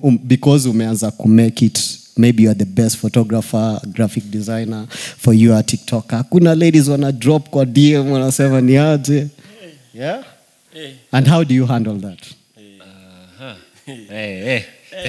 um, because umeanza kumake it maybe you are the best photographer graphic designer for you are tiktok hakuna ladies wana drop kwa dm wanasema ni aje yeah and how do you handle that Hey, hey.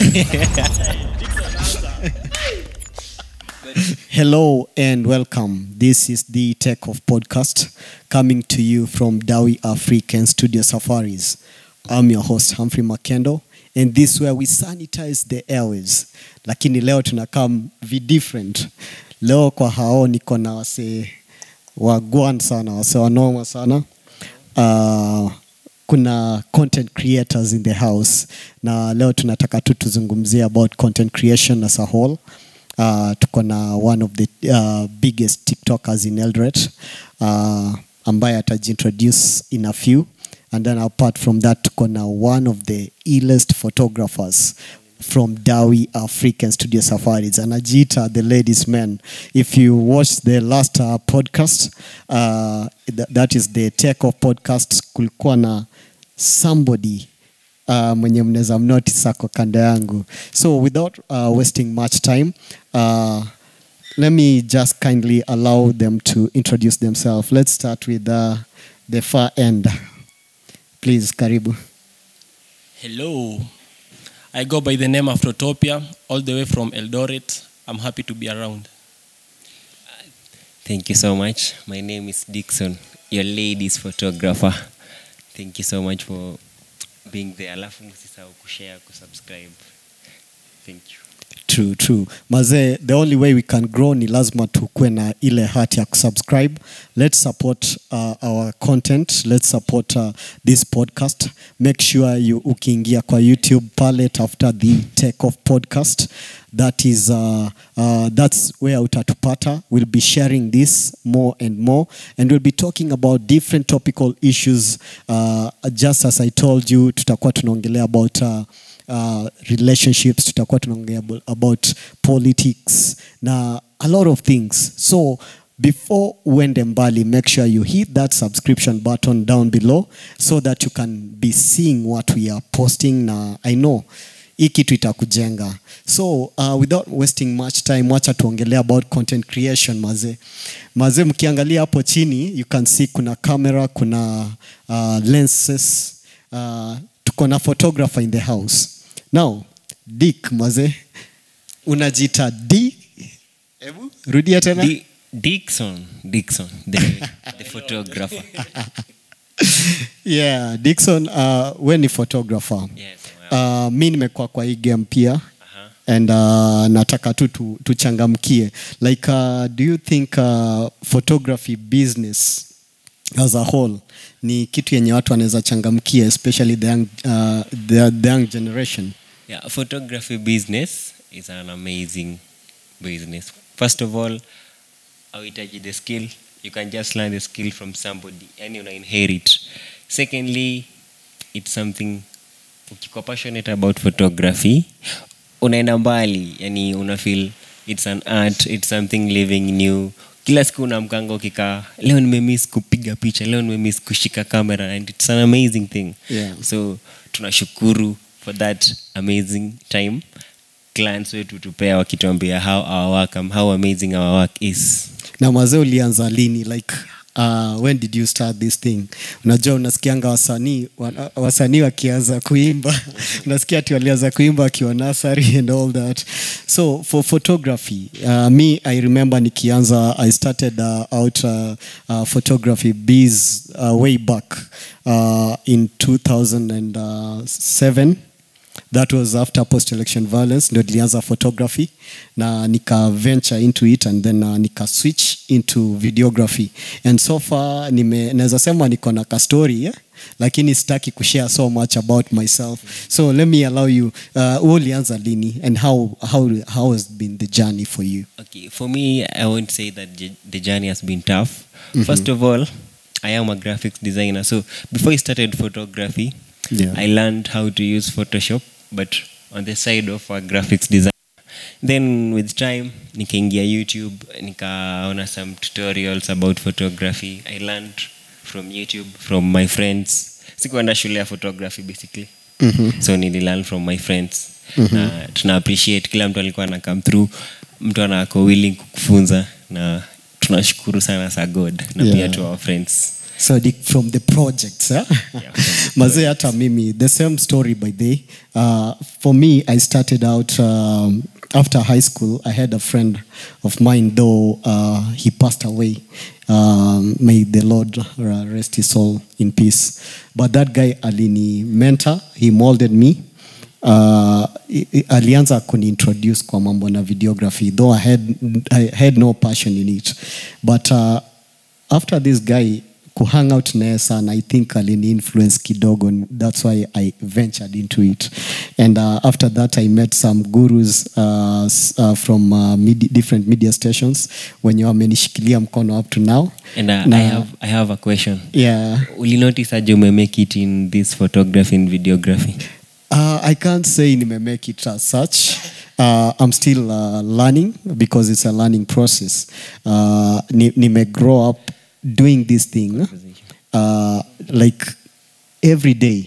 Hello and welcome. This is the Tech of Podcast coming to you from Dawi African Studio Safaris. I'm your host Humphrey Makendo and this where we sanitize the airways. Lakini leo tunakam vi different. Leo kwa hao niko na wase wagwan sana, wase wanoma sana. Uh, kuna content creators in the house na leo tunataka tu tuzungumzie about content creation as a whole uh, tuko na one of the uh, biggest tiktokers in eldoret uh, ambaye atajiintroduce in a few and then apart from that tuko na one of the illest photographers from Dawi African Studio Safaris anajiita the ladies man if you watch the last uh, podcast uh, th that is the tech of podcast kulikuwa na somebody uh, mwenye mnaweza mnotice ako kando yangu so without uh, wasting much time uh, let me just kindly allow them to introduce themselves let's start with uh, the far end please karibu Hello. I go by the name of Rotopia, all the way from Eldoret. I'm happy to be around. Thank you so much. My name is Dixon, your ladies photographer. Thank you so much for being there. Alafu msisahau kushare, kusubscribe. Thank you. true true mazee the only way we can grow ni lazima tukue na ile hati ya kusubscribe let's support uh, our content let's support uh, this podcast make sure you ukiingia kwa youtube pale tafuta the tech of podcast that is uh, uh, that's where utatupata we'll be sharing this more and more and we'll be talking about different topical issues uh, just as i told you tutakuwa tunaongelea about uh, uh, relationships tutakuwa tunaongea abo- about politics na a lot of things so before uende mbali make sure you hit that subscription button down below so that you can be seeing what we are posting na i know hii kitu itakujenga so uh, without wasting much time wacha tuongelea about content creation mazee mazee mkiangalia hapo chini you can see kuna camera kuna uh, lenses uh, tuko na photographer in the house now dick maze unajiita d hebu rudia tena Di- Dixon, Dixon, the, the photographer. yeah dikson uh, we ni photographer Yes, uh, mi nimekuwa kwa hii game pia Aha. and uh, nataka tu tu- tuchangamkie like uh, do you think uh, photography business as a whole ni kitu yenye watu wanaweza changamkia especially the young, uh, the, the young generation Yeah, photography business is an amazing business. First of all, hauhitaji the skill. You can just learn the skill from somebody and you inherit. Secondly, it's something ukikuwa passionate about photography unaenda mbali yani una feel it's an art it's something living new kila siku unamkanga ukikaa leo nimemiss kupiga picha leo nimemiss kushika camera and it's an amazing thing Yeah. so tunashukuru for that amazing time clients wetu tupea wakituambia how our work um, how amazing our work is na mazee ulianza lini like uh, when did you start this thing unajua unasikianga wasanii wana- wasanii wakianza kuimba unasikia ati walianza kuimba akiwa nasary and all that so for photography uh, me i remember nikianza i started uh, out uh, uh, photography bees uh, way back uh, in 2007 that was after post election violence ndio nilianza photography na nika venture into it and then uh, nika switch into videography and so far nime naweza sema niko na kastori yeah? lakini sitaki kushare so much about myself so let me allow you uh, wewe ulianza lini and how, how, how has been the journey for you Okay, for me, I won't say that j- the journey has been tough. First of all, I am a graphics designer. So before I started photography, Yeah. I learned how to use Photoshop, but on the side of a graphics design. Then with time, nikaingia YouTube, nikaona some tutorials about photography. I learned from YouTube, from my friends. Sikuenda shule ya photography basically. Mhm. So nililearn from my friends. na tuna appreciate kila mtu alikuwa ana come through mtu anako willing kukufunza na tunashukuru sana sa god na Yeah. pia to our friends so the, from the projects eh? from the mazee hata mimi the same story by day uh, for me i started out um, after high school i had a friend of mine though uh, he passed away um, may the lord uh, rest his soul in peace but that guy alini mentor he molded me uh, i- i- alianza kuniintroduce kwa mambo na videography though I had, I had no passion in it but uh, after this guy kuhang out naye sana i think alini influence kidogo and that's why i ventured into it and uh, after that i met some gurus uh, s- uh, from uh, medi different media stations wenye wamenishikilia mkono up to now and uh, Na- I, have, i have a question yeah ulinotice aje umemake it in this photography and videography Uh, I can't say nimemake it as such. Uh, I'm still uh, learning because it's a learning process. Uh, ni, nime grow up doing this thing uh, like every day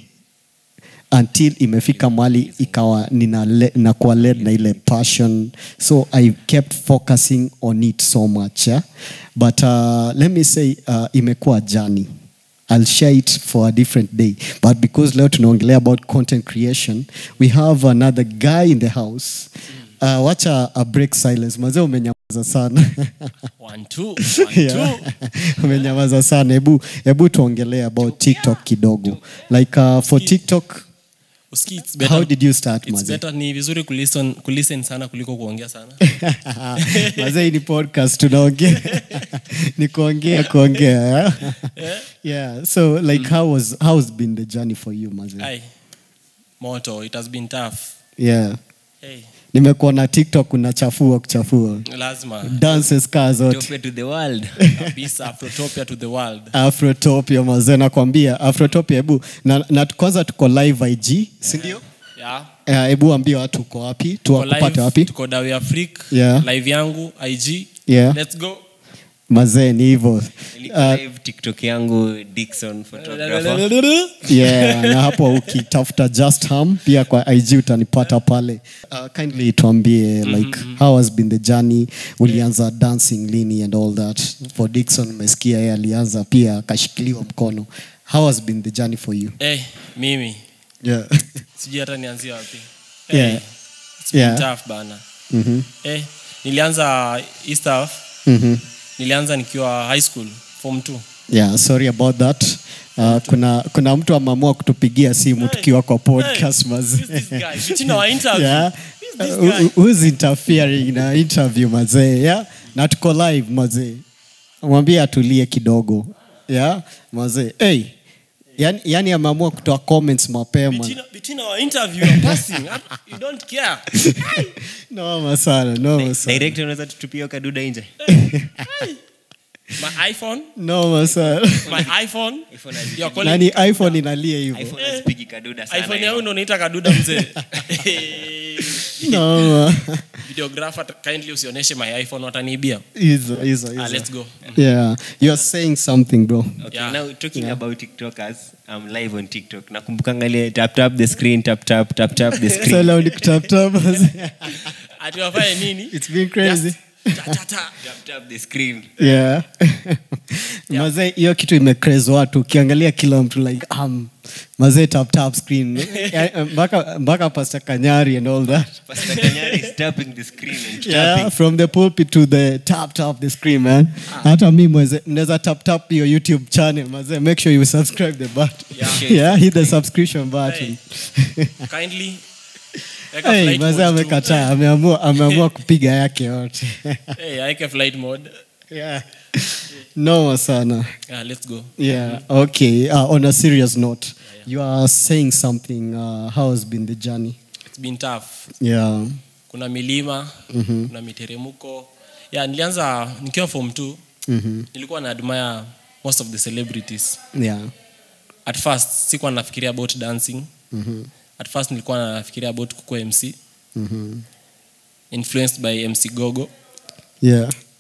until imefika mali ikawa nina le- nakuwa led na ile passion so i kept focusing on it so much yeah? but uh, let me say uh, imekuwa jani I'll share it for a different day. But because leo tunaongelea about content creation, we have another guy in the house. Uh, wacha a break silence. Mazee umenyamaza sana. One, two, one, Yeah. two. umenyamaza sana. Hebu hebu tuongelee about TikTok kidogo. Like uh, for TikTok, Usikii, it's better- how did you start it's mazee? better ni vizuri kulisten, kulisten sana kuliko kuongea sana mazee hii ni podcast tunaongea ni kuongea kuongea yeah? yeah so like how was how has been the journey for you mazee Ai, moto it has been tough yeah hey, nimekuona tiktok unachafua kuchafua lazima dances kaa zote Topia to the world kabisa afrotopia to the world afrotopia mazee nakwambia afrotopia hebu na, na kwanza tuko live ig sindio yeah. Eh, hebu ambia watu uko wapi Tuko tuwakupate live, wapi tuko dawi afrik Yeah. live yangu ig Yeah. let's go mazee ni hivo Niko live tiktok yangu dixon photographer yeah na hapo ukitafuta just ham pia kwa ig utanipata pale uh, kindly tuambie like how has been the journey ulianza dancing lini and all that for dixon umesikia yeye alianza pia akashikiliwa mkono how has been the journey for you hey, mimi yeah. sijui hata nianzie wapi Yeah. it's been Yeah. tough bana mm-hmm. hey, nilianza hii stuff Mm-hmm. nilianza nikiwa high school form 2 yeah sorry about that uh, kuna kuna mtu ameamua kutupigia simu tukiwa kwa podcast mazee Who's this guy? Between our interview. yeah. Who's this Uh, guy? who- who's interfering na interview mazee yeah? na tuko live mazee mwambie atulie kidogo yeah? mazee hey. yani, yani ameamua kutoa comments mapema Between, between our interview and passing, you don't care. noma sana noma sana direct unaweza tutupia kaduda nje My iPhone, noma sana my iPhone. iPhone hazi- You're calling nani iphone inalia hivyo iphone hazipigi kaduda sana iPhone hivyo. yangu ndo naita kaduda mzee. noma Videographer, kindly usionyeshe my iPhone wataniibia. hizo hizo Ah, hizo let's go. yeah you are saying something bro Okay, Yeah. now talking about tiktokers i'm live on tiktok nakumbukanga ile tap tap the screen tap tap tap tap the so screen leo ni kutaptap Ati wafanye nini? it's been crazy Just ta, ta, ta. tap tap the screen yeah mazee hiyo kitu imecraze watu ukiangalia kila mtu like um, mazee tap tap screen Eh, mpaka mpaka pastor kanyari and all that pastor kanyari is tapping the screen and yeah tapping from the pulpit to the tap tap the screen man hata mi mweze mnaweza tap tap your youtube channel mazee make sure you subscribe the button Yeah. yeah hit the subscription button Kindly. weka hey, flight mazee mode tu. amekataa ameamua ameamua kupiga yake yote Hey, aweke flight mode. yeah noma sana Yeah, let's go. Yeah. Okay. Uh, on a serious note, you are saying something. Uh, how has been the journey? It's been tough. Yeah. kuna milima mm-hmm. kuna miteremko yeah, nilianza nikiwa form 2 Mm-hmm. nilikuwa na admire most of the celebrities Yeah. at first sikuwa nafikiria about dancing Mm-hmm. at first nilikuwa nafikiria about kukua mc Mm-hmm. influenced by mc gogo Yeah.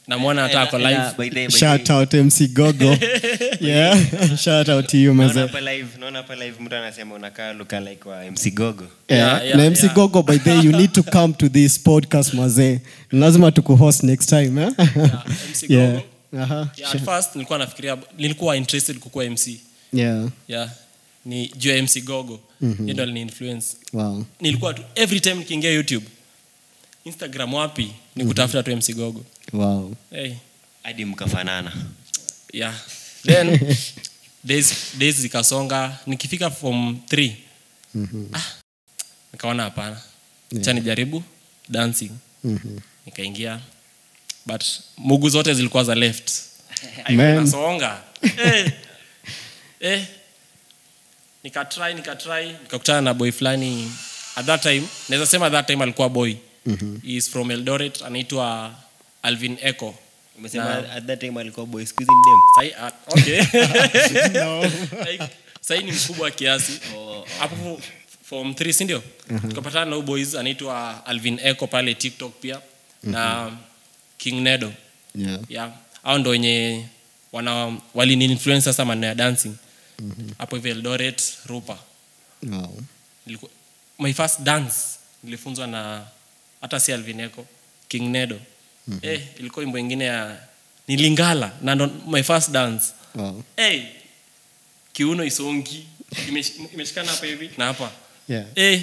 namwona hata ako Ela- live ela, by the- by the- shout out mc gogo yeah shout out to you naona maze hapa live naona hapa live mtu anasema unakaa luka like wa mc gogo Yeah, Yeah, yeah, na mc yeah. gogo by the way, you need to come to this podcast mazee lazima tukuhost next time eh? MC yeah. Gogo. Aha. yeah, at first nilikuwa nafikiria nilikuwa interested kukuwa mc yeah yeah ni juu ya mc gogo mm-hmm. ndo alini influence wow nilikuwa tu every time nikiingia youtube instagram wapi ni kutafuta tu mc gogo wow hey, hadi mkafanana yeah then days, days zikasonga nikifika form 3 ah, nikaona hapana cha nijaribu dancing Mhm. nikaingia but mugu zote zilikuwa za left Man. nasonga eh, eh. nikatry nikatry nikakutana na boy fulani at that time naweza sema at that time alikuwa boy mm-hmm. He is from eldoret anaitwa alvin eco umesema Na- at that time alikuwa boy squeeze in dem Sahi, ah, okay. Like, sahi ni mkubwa kiasi hapo form 3 sindio tukapatana na huyu boys anaitwa alvin eco pale tiktok pia na king nedo yeah yeah. au ndo wenye wana walini influence sasa maneno ya dancing hapo hivi eldoret rupa wow Niliku, my first dance nilifunzwa na hata si alvineco king nedo mm-hmm. eh, ilikuwa wimbo ingine ya nilingala na ndo my first dance wow hey, kiuno isongi Imesh- imeshikana hapa hivi na hapa yeah eh,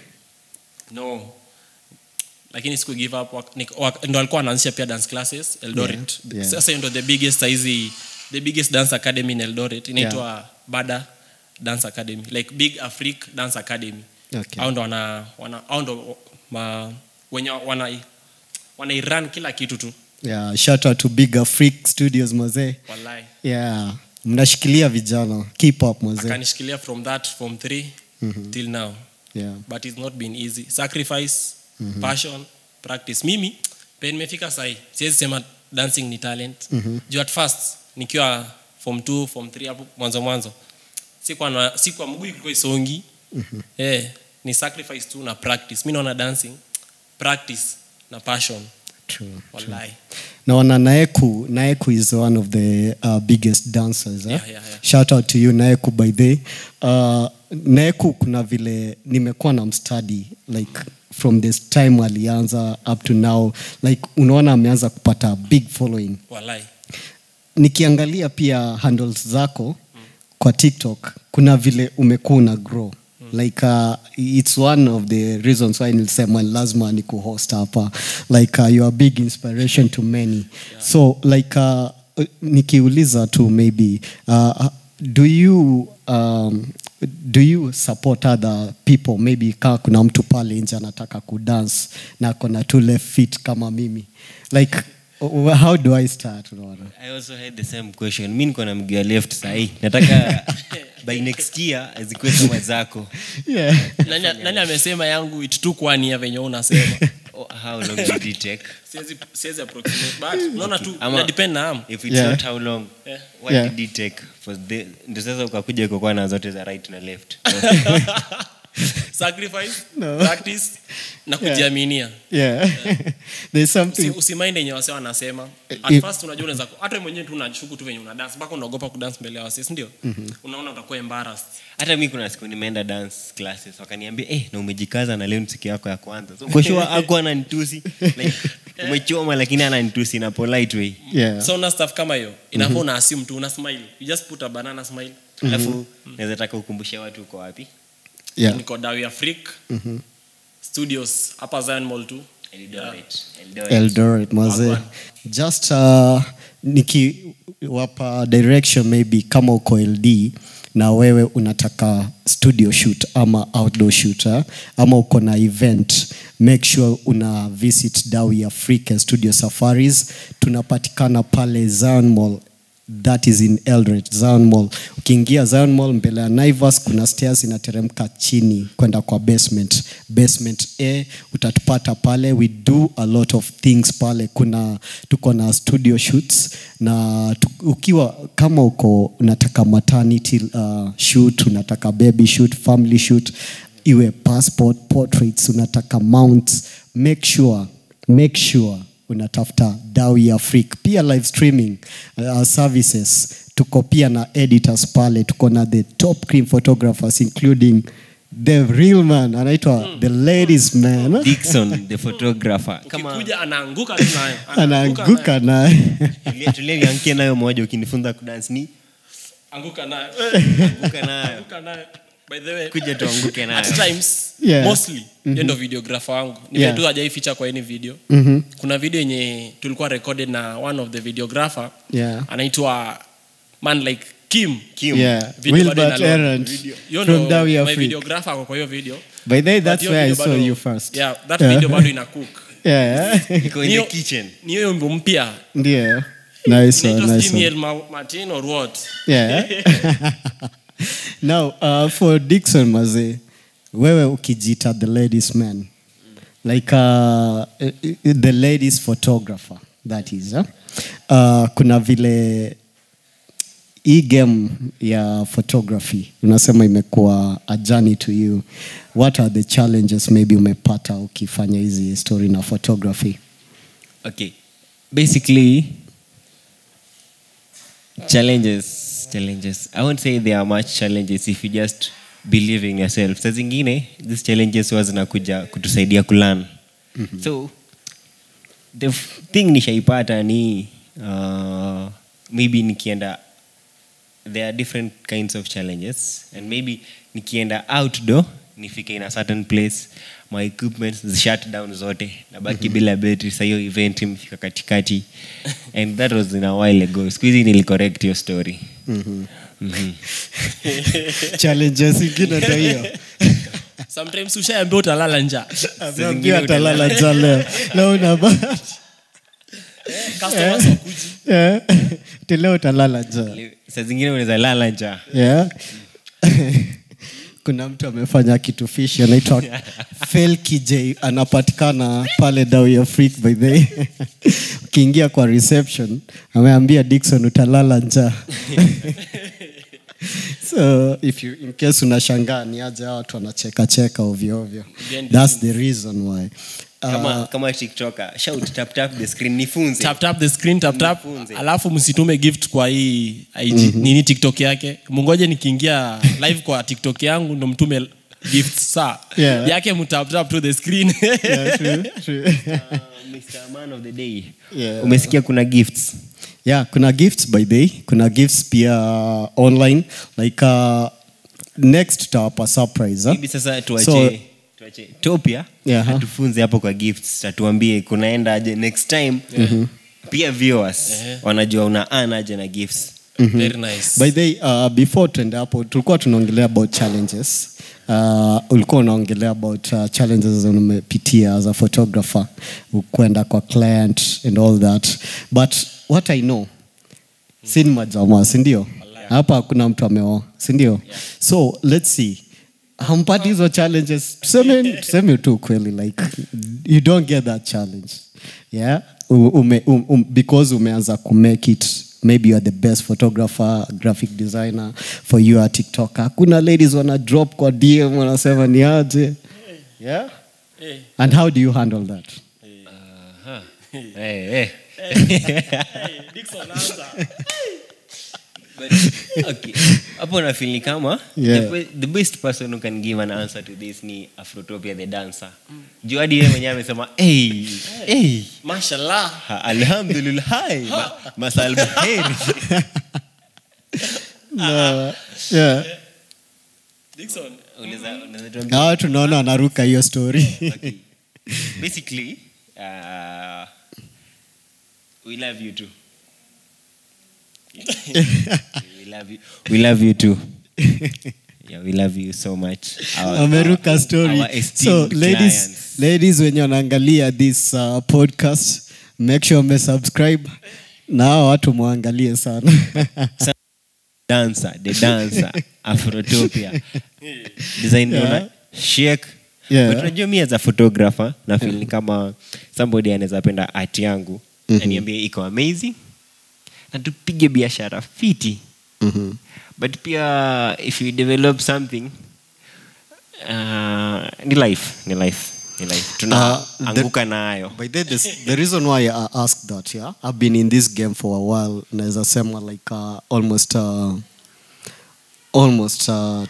no lakini siku give up wak- nik- wak- ndo alikuwa anaanzisha pia dance classes eldoret Yeah, yeah. sasa hiyo ndo the biggest saizi the biggest dance academy in eldoret inaitwa bada dance academy like big afric dance academy Okay. au ndo wana, wana au ndo ma, wenye wana wanairan kila kitu tu yeah shout out to bigger freak studios mazee wallahi yeah mnashikilia vijana keep up mazee akanishikilia from that from 3 till now yeah but it's not been easy sacrifice mm-hmm. passion practice mimi pe nimefika sahi siwezi sema dancing ni talent mm-hmm. juu at first nikiwa form 2 form 3 hapo mwanzo mwanzo sikuwa na sikuwa mguu ilikuwa isongi mm-hmm. eh, ni sacrifice tu na practice mi naona dancing practice na passion true wallahi naona naeku naeku is one of the uh, biggest dancers eh? Yeah, yeah, yeah. shout out to you naeku by the uh, naeku kuna vile nimekuwa na mstudy like from this time alianza up to now like unaona ameanza kupata big following wallahi nikiangalia pia handles zako kwa tiktok kuna vile umekuwa una grow like uh, it's one of the reasons why nilisema lazima ni kuhost hapa like uh, you are big inspiration to many so like uh, nikiuliza tu maybe uh, do you um, do you support other people maybe kaa kuna mtu pale nje anataka kudance na kona tu left feet kama mimi like uh, how do i start unaona i also had the same question mi niko na mguu ya left sahii nataka by next year zikuwe kama zako yeah. nani, nani amesema yangu itutukwania venye unasema oh, how long did it take siwezi siwezi approximate but unaona tu Ama- ina depend na am if it's Yeah. not how long Yeah. what Yeah. did it take for the ndio sasa ukakuja kukuwa na zote za right na left sacrifice No. practice na kujiaminia yeah. there's Usi- something usimainde yenye wase wanasema If- at first unajua unaweza ku- hata wewe mwenyewe tu unashuku tu venye una dance mpaka unaogopa kudance mbele ya wase si ndio unaona utakuwa embarrassed hata mi kuna siku nimeenda dance classes wakaniambia eh, na umejikaza na leo ni siku yako ya kwanza so kwa sure aku ananitusi like, umechoma lakini ananitusi na polite way yeah. so una stuff kama hiyo inafaa una assume tu una smile you just put a banana smile alafu naweza taka ukumbushe watu uko wapi yeah. niko dawi afric studios hapa zion mall tu Eldoret. Eldoret. eldoret maze Wagwan. just uh, nikiwapa direction maybe kama uko ld na wewe unataka studio shoot ama outdoor shoot eh? ama uko na event make sure una visit dawi african studio safaris tunapatikana pale zion mall that is in Eldoret, Zion Mall. Ukiingia Zion Mall mbele ya Naivas kuna stairs inateremka chini kwenda kwa basement. Basement A utatupata pale. We do a lot of things pale. Kuna tuko na studio shoots na tu, ukiwa kama uko unataka maternity uh, shoot, unataka baby shoot, family shoot, iwe passport, portraits, unataka mounts, make sure make sure unatafuta dawi afrique pia live streaming uh, services tuko pia na editors pale tuko na the top cream photographers including the real man anaitwa the ladies man Dickson the photographer kama ukikuja anaanguka tu nayo anaanguka naye tulia- tulia nianguke nayo moja ukinifunza kudance ni anguka nayo anguka nayo anguka nayo by the way kuja tuanguke nayo at times Yeah. mostly mm ndo videographer wangu ni Yeah. yeah. tu hajaificha kwa any video Mhm. kuna video yenye tulikuwa recorded na one of the videographer Yeah. anaitwa man like kim Kim. yeah Video bado wilbert ina load. errant Hiyo from ndo dawi my afrique videographer ako kwa hiyo video by the way But that's hiyo where i video saw bado- you first yeah that Yeah. video bado ina cook yeah iko in Niyo- the kitchen ni hiyo wimbo mpya ndio nice one, Inaitwa nice Jimmy one. L. Ma- Martin or what yeah now uh, for dixon maze wewe ukijita the ladies man like uh, the ladies photographer that is huh? uh, kuna vile hii game ya photography unasema imekuwa a journey to you what are the challenges maybe umepata ukifanya hizi story na photography okay basically challenges challenges i won't say there are much challenges if you just believe in yourself sa zingine these challenges huwa zinakuja kutusaidia kulan mm-hmm. so the f- thing nishaipata ni uh, maybe nikienda there are different kinds of challenges and maybe nikienda outdoor nifike in a certain place my equipments shut down zote nabaki mm-hmm. bila betri sa hiyo event imefika katikati and that was in a while ago siku hizi nilicorrect your story mm-hmm. mm-hmm. challenges ingine ndo hiyo sometimes ushaambia utalala njaa Ameambia atalala njaa leo leo una bahati customers wakuji Yeah. Ati leo utalala njaa saa zingine unaweza lala njaa yeah. kuna mtu amefanya kitu fishi anaitwa Fel KJ anapatikana pale Dawi Afrique by the way. ukiingia kwa reception ameambia Dickson utalala njaa so if you in case unashangaa ni aje hawa watu wanacheka cheka ovyo ovyo Behind the that's the reason why uh, kama, kama tiktoker shout tap tap the screen nifunze tap tap the screen tap tap Nifunze. alafu msitume gift kwa hii IG, nini tiktok yake mungoje nikiingia live kwa tiktok yangu ndo mtume gift saa Yeah. yake mtap tap to the screen yeah, true, true. uh, Mr. Man of the day Yeah. umesikia kuna gifts yeah kuna gifts by the way kuna gifts pia uh, online like uh, next tutawapa surprise huh? maybe sasa tuache So- tuache topia Yeah, huh? atufunze hapo kwa gifts atuambie kunaenda aje next time pia viewers wanajua una earn aje na gifts very nice by the way, uh, before tuende hapo tulikuwa tunaongelea about challenges uh, ulikuwa unaongelea about uh, challenges zenye umepitia as a photographer kwenda kwa client and all that but what i know si ni majamaa sindio hapa hakuna mtu ameoa sindio so let's see hampati hizo challenges tuseme, tuseme tu kweli like you don't get that challenge yeah U- ume, um, um, because umeanza kumake it maybe you are the best photographer graphic designer for you are tiktok hakuna ladies wana drop kwa dm wanasema ni aje yeah Eh, and how do you handle that hey, hey. Dickson, anza. But, okay. hapo nafili kama Yeah. the, be- the best person who can give an answer to this ni afrotopia the dancer juu hadi yeye mwenyewe amesema hey, hey. mashallah Ha, alhamdulillah ma, masal baheri no. yeah Dickson, Unaweza- unaweza tuambia- hawa tunaona wanaruka hiyo story okay. basically uh, we love you too we love you we love you too yeah we love you so much Our- ameruka our- story our so esteemed ladies, clients. ladies wenye wanaangalia this uh, podcast make sure umesubscribe na hawa watu mwangalie sana dancer the dancer afrotopia design Yeah. yeah. shake Yeah. but unajua mi as a photographer na feel ni kama somebody anaweza penda art yangu Mhm. aniambie iko amazing na tupige biashara fiti Mhm. but pia if you develop something uh, ni life ni life Ni like tunaanguka the- nayo By the, the, the reason why I asked that, yeah, I've been in this game for a while. Naweza sema like uh, almost uh, almost uh,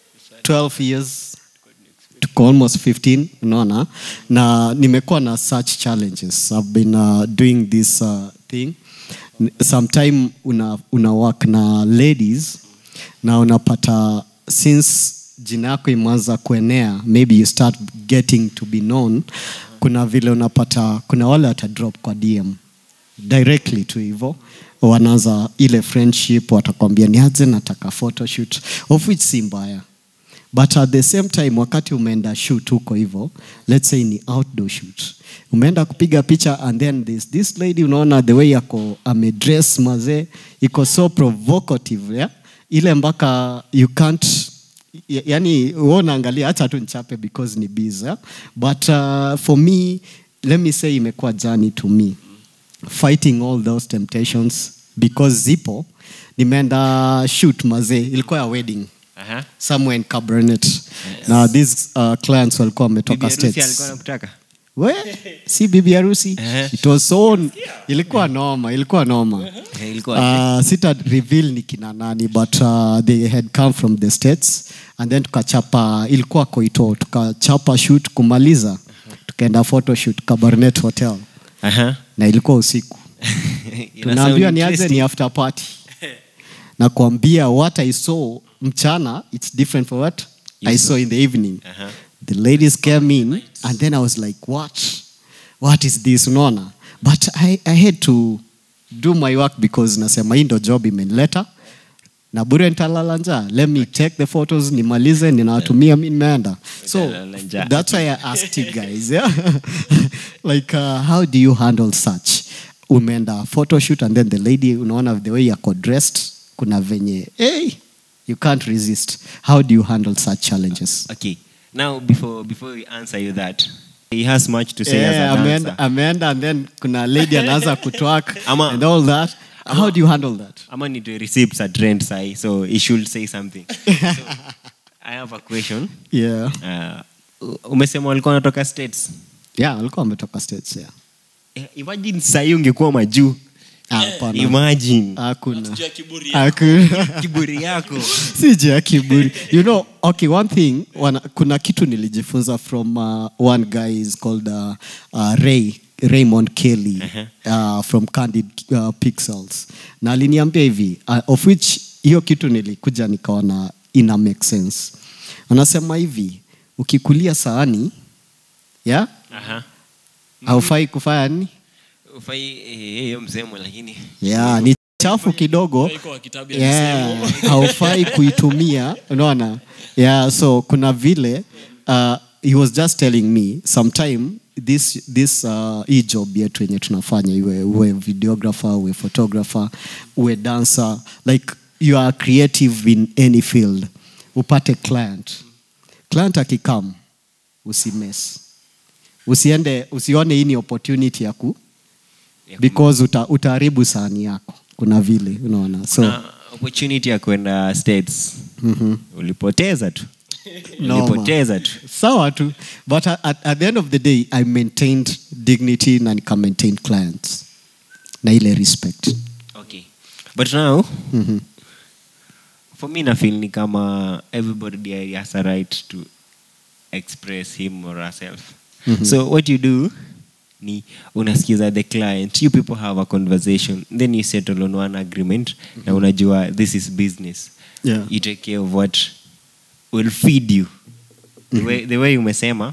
12 years tuko almost 15 unaona na nimekuwa na such challenges i've been uh, doing this uh, thing N- sometime una, una work na ladies na unapata since jina yako imeanza kuenea maybe you start getting to be known kuna vile unapata kuna wale watadrop kwa dm directly tu hivo wanaanza ile friendship watakwambia niaje nataka photoshoot of which si mbaya but at the same time wakati umeenda shoot huko hivyo let's say ni outdoor shoot umeenda kupiga picha and then this, this lady unaona the way yako amedress mazee iko so provocative yeah? ile mpaka you can't ya- yani wewe unaangalia hata tu nichape because ni busy yeah? but uh, for me let me say imekuwa journey to me fighting all those temptations because zipo nimeenda shoot mazee ilikuwa ya wedding Aha. somewhere in Cabernet. Now these uh, clients walikuwa Bibi wametoka harusi alikuwa states. anakutaka We, si bibi harusi. Eh. It was so ilikuwa noma, ilikuwa noma. Eh, ilikuwa Uh, sita reveal ni kina nani but uh, they had come from the states and then tukachapa ilikuwa Koito tukachapa shoot kumaliza tukaenda photo shoot Cabernet Hotel Aha. na ilikuwa usiku Ina tunaambiwa sound niaze interesting. ni after party na kuambia what i saw mchana it's different for what i saw in the evening Aha. the ladies came in and then i was like what what is this unaona but I, i had to do my work because nasema hii ndo job imenileta na bure nitalala njaa let me take the photos nimalize ninawatumia mi nimeenda so Utalala njaa. that's why i asked you guys yeah? like uh, how do you handle such umeenda photoshoot and then the lady unaona the way yako dressed kuna venye hey, you can't resist how do you handle such challenges okay now before before we answer you that he has much to say Yeah, as a ameenda, dancer ameenda and then kuna lady anaanza kutwak Ama- and all that how do you handle that ama ni to receipts at trend sai so he should say something so, i have a question yeah uh, umesema walikuwa wanatoka states yeah walikuwa wametoka states yeah Eh, imagine sahii ungekuwa majuu Ah, hapana. imagine hakuna Juu ya kiburi hakuna kiburi yako si juu ya kiburi you know okay one thing wana, kuna kitu nilijifunza from uh, one guy is called uh, uh, ray raymond kelly uh, from candid uh, pixels na aliniambia hivi uh, of which hiyo kitu nilikuja nikaona ina make sense anasema hivi ukikulia saani yeah Aha. haufai kufanya nini ufai eh, hiyo msemo lakini yeah, ni chafu kidogo Iko wa kitabu ya yeah, misemo. haufai kuitumia unaona yeah, so kuna vile uh, he was just telling me sometime this, this uh, hii job yetu yenye tunafanya iwe uwe videographer uwe photographer uwe dancer like you are creative in any field upate client client akikam usimes usiende usione hii ni opportunity ya ku ya ku- because uta, utaharibu sahani yako kuna vile unaona so na opportunity ya kwenda states ulipoteza tu Noma. ulipoteza tu sawa tu but at, at, at the end of the day i maintained dignity na nika maintain clients na ile respect okay but now Mhm. for me nafeel ni kama everybody has a right to express him or herself so what you do ni unasikiza the client you people have a conversation then you settle on one agreement na unajua this is business Yeah. you take care of what will feed you the, way, the way umesema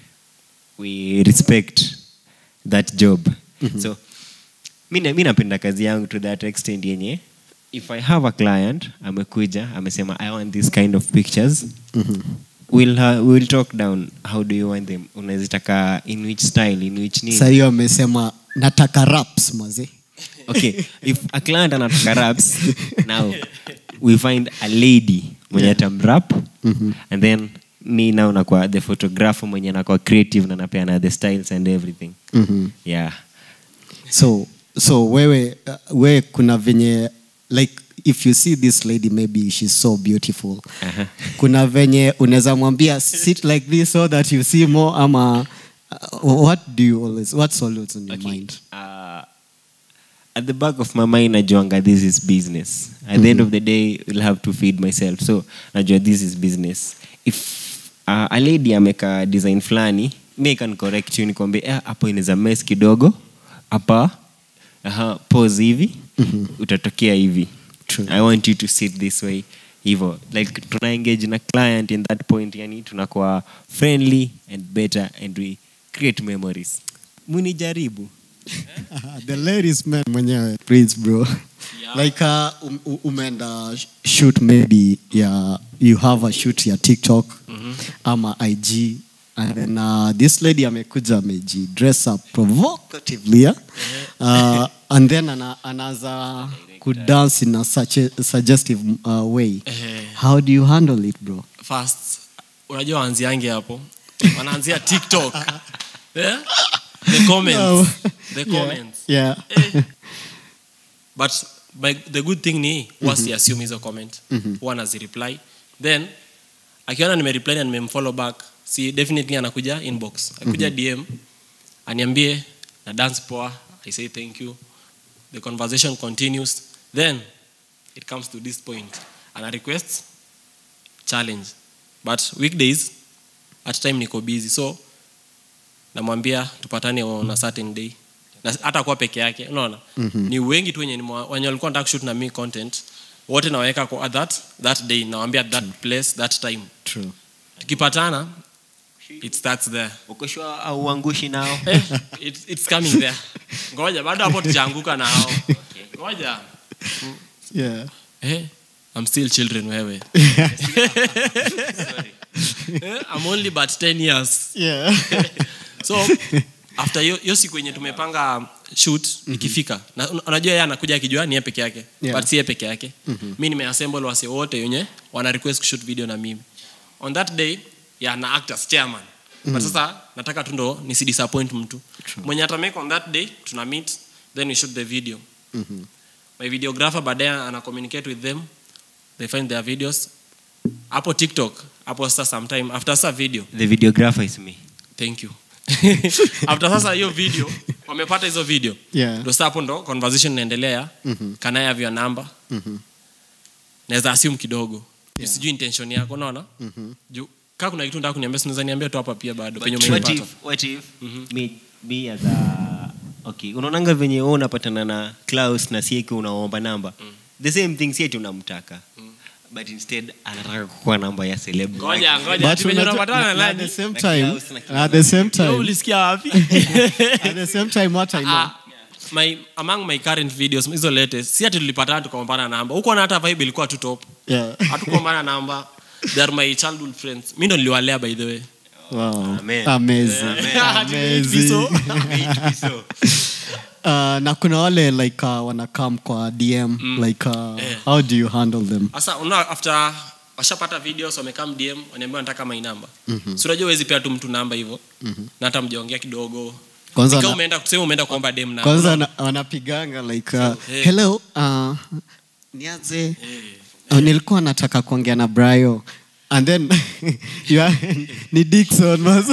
we respect that job so mi na- mi napenda kazi yangu to that extent yenye if i have a client amekuja amesema i want this kind of pictures we'll, ha- we'll talk down how do you want them unazitaka in which style in which nini sa hiyo amesema nataka raps maze okay if a client anataka raps now we find a lady mwenye yeah. atamrap and then mi now nakwa the photographer mwenye nakwa creative na napeana the styles and everything Mhm. yeah so so wewe uh, wewe kuna venye like if you see this lady maybe she's so beautiful Aha. kuna venye unaweza mwambia sit like this so that you see more ama uh, what do you always what's always on your Okay. mind Uh, at the back of my mind najuanga this is business at the end of the day will have to feed myself so najua this is business if uh, a lady ameka design fulani mi can correct you nikwambie "Eh, hapo inaweza mess kidogo hapa aha, pose hivi utatokea hivi True. i want you to sit this way hivo like tuna engage na client in that point yani tunakuwa friendly and better and we create memories munijaribu the ladies man mwenyewe please bro Yeah. like uh, um, um- umeenda shoot maybe yeah, you have a shoot ya tiktok ama ig and then uh, this lady amekuja ameji dress up provocatively yeah? uh, and then ana, anaanza kudance in a such a suggestive uh, way Eh. how do you handle it bro first unajua waanziange hapo wanaanzia tiktok yeah? the comments No. the Yeah, comments yeah Eh. but by, the good thing ni huwa siassume hizo comment huwa nazireply then akiona nimereply na nimemfollow back si definitely anakuja inbox akuja dm aniambie na dance poa i say thank you the conversation continues then it comes to this point ana request challenge but weekdays at time niko busy so namwambia tupatane on a certain day na hata kuwa peke yake unaona mm-hmm. ni wengi tu wenye nimewa- wenye walikuwa nataka kushoot na mi content wote nawaweka kwa that, that day nawambia that place that time true tukipatana it starts there ukoshwa au uangushi nao eh, it, it's coming there ngoja bado hapo tujaanguka na hao ngoja yeah eh, I'm still children wewe eh, I'm only but 10 years yeah so after hiyo hiyo siku yenye tumepanga shoot ikifika na un- unajua yeye anakuja akijua ni yeye peke yake Yeah. but si yeye peke yake mi nimeassemble wase wote wenye wana request kushoot video na mimi on that day yeah, na act as chairman but sasa nataka tu ndo nisidisappoint mtu mwenye atamake on that day tuna meet then we shoot the video my videographer baadaye ana communicate with them they find their videos hapo tiktok hapo sasa sometime after sasa video the videographer is me thank you after sasa hiyo video wamepata hizo video Yeah. ndo sasa hapo ndo conversation inaendelea mm-hmm. can I have your number Mhm. naweza assume kidogo Yeah. sijui intention yako unaona mm-hmm. juu kaa kuna kitu nataka kuniambia sinaweza niambia tu hapa pia bado penye what umenipata if, what if me, me as a okay unaonanga venye wewe unapatana na Klaus na sieki unaomba namba the same thing sieti unamtaka but instead anataka kukuwa namba ya celeb ngoja ngoja But ati venye unajua- unapatana na na- at the nani same Na time Klaus na at the same Wewe time ulisikia wapi at the same time what I know Ah, my among my current videos hizo latest si ati tulipatana tukaombana namba huko na hata vibe ilikuwa tu top yeah hatukuombana namba they are my childhood friends mi ndo niliwalea by the way wow Amen. amazing amazing So, so uh, na kuna wale like uh, wanakam kwa dm like uh, Eh. how do you handle them sasa una after washapata videos wamekam dm wanaambia wanataka my namba mm-hmm. si unajua huwezi pea tu mtu namba hivyo mm-hmm. na hata mjaongea kidogo Kwanza Ikawa na- umeenda kusema umeenda kuomba dem namba kwanza wana- wanapiganga like uh, eh. hello uh, niaze uh, nilikuwa nataka kuongea na brayo and then you are, ni dikson mas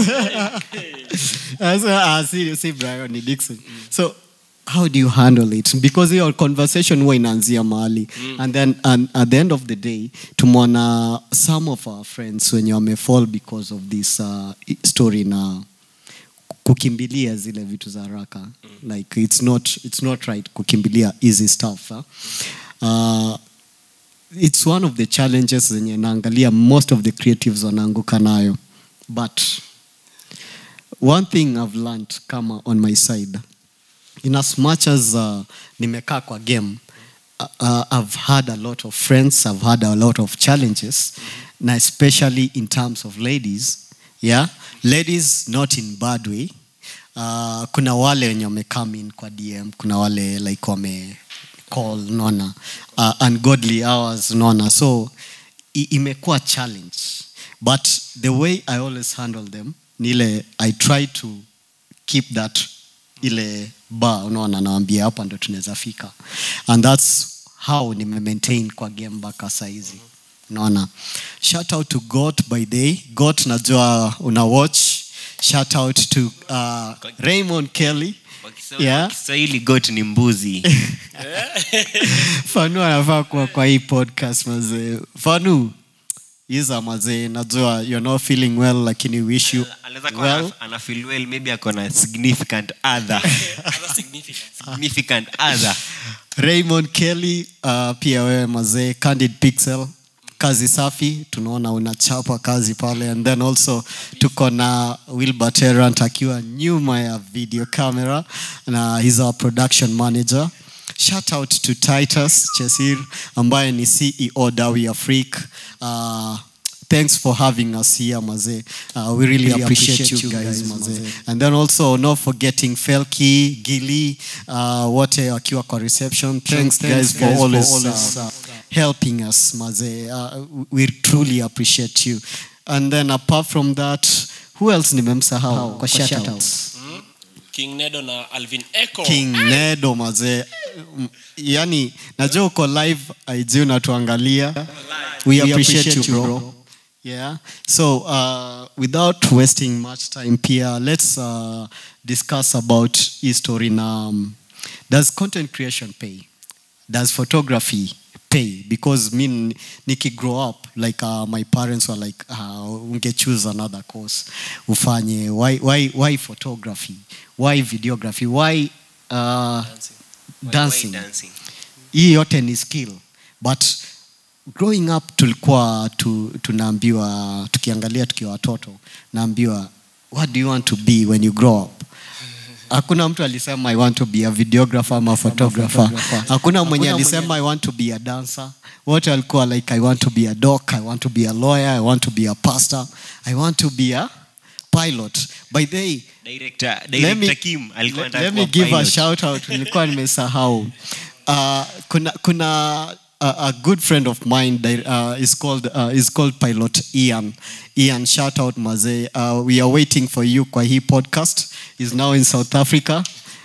Sasa, ah, si, si brayo ni dikson so how do you handle it because your conversation huwa inaanzia mahali and then and at the end of the day tumeona some of our friends wenye wamefall because of this uh, story na kukimbilia zile vitu za haraka like it's not, it's not right kukimbilia easy stuff huh? uh, it's one of the challenges zenye naangalia most of the creatives wanaanguka nayo but one thing i've learned kama on my side in as much as uh, nimekaa kwa game uh, uh, i've had a lot of friends i've had a lot of challenges na especially in terms of ladies yeah ladies not in bad way uh, kuna wale wenye wamecome in kwa dm kuna wale like wame call naona uh, ungodly hours naona so i- imekuwa challenge but the way i always handle them ni ile i try to keep that ile bar unaona nawambia hapa ndo tunaweza fika and thats how nimemaintain kwa game mpaka saizi unaona shout out to got by day got najua una watch shout out to uh, raymond kelly Kwa Kiswahili- Yeah. kiswahili got ni mbuzi fanu anafaa kuwa kwa hii podcast mazee fanu iza mazee najua you're not feeling well lakini wish you anaweza kuwa well ana- ana feel well maybe ako na significant other Other significance. significant other raymond kelly uh, pia wewe mazee candid pixel kazi safi tunaona unachapa kazi pale and then also tuko na wilbur terant akiwa nyuma ya video camera na he's our production manager shout out to titus chesir ambaye ni ceo dawi afric uh, thanks for having us here mazee uh, we really, Really appreciate, appreciate you you guys, guys, mazee mazee. and then also not forgetting felki gili uh, wote wakiwa kwa reception thanks, Thanks, guys for guys, for always, always, uh, helping us mazee uh, we truly appreciate you and then apart from that who else nimemsahau kwa shoutouts king nedo na alvin echo king nedo mazee Mm, yani najua uko live aiji unatuangalia we appreciate you bro yeah so uh, without wasting much time pia let's uh, discuss about history na um, does content creation pay does photography pay because me n- niki grow up like uh, my parents were like uh, unge choose another course ufanye why, why, why photography why videography why uh, Why- dancing why dancing hii yote ni skill but growing up tulikuwa tu, tunaambiwa tukiangalia tukiwa watoto naambiwa what do you want to be when you grow up hakuna mtu alisema i want to be a videographer ama photographer hakuna mwenye alisema i want to be a dancer wote walikuwa like i want to be a doc i want to be a lawyer i want to be a pastor i want to be a pilot by the way director Let director me- Kim alikuwa let, anataka let me kuwa give a pilot. shout out nilikuwa nimesahau uh, kuna kuna a, a good friend of mine di- uh, is called uh, is called pilot Ian Ian shout out mazee uh, we are waiting for you kwa hii podcast is now in South Africa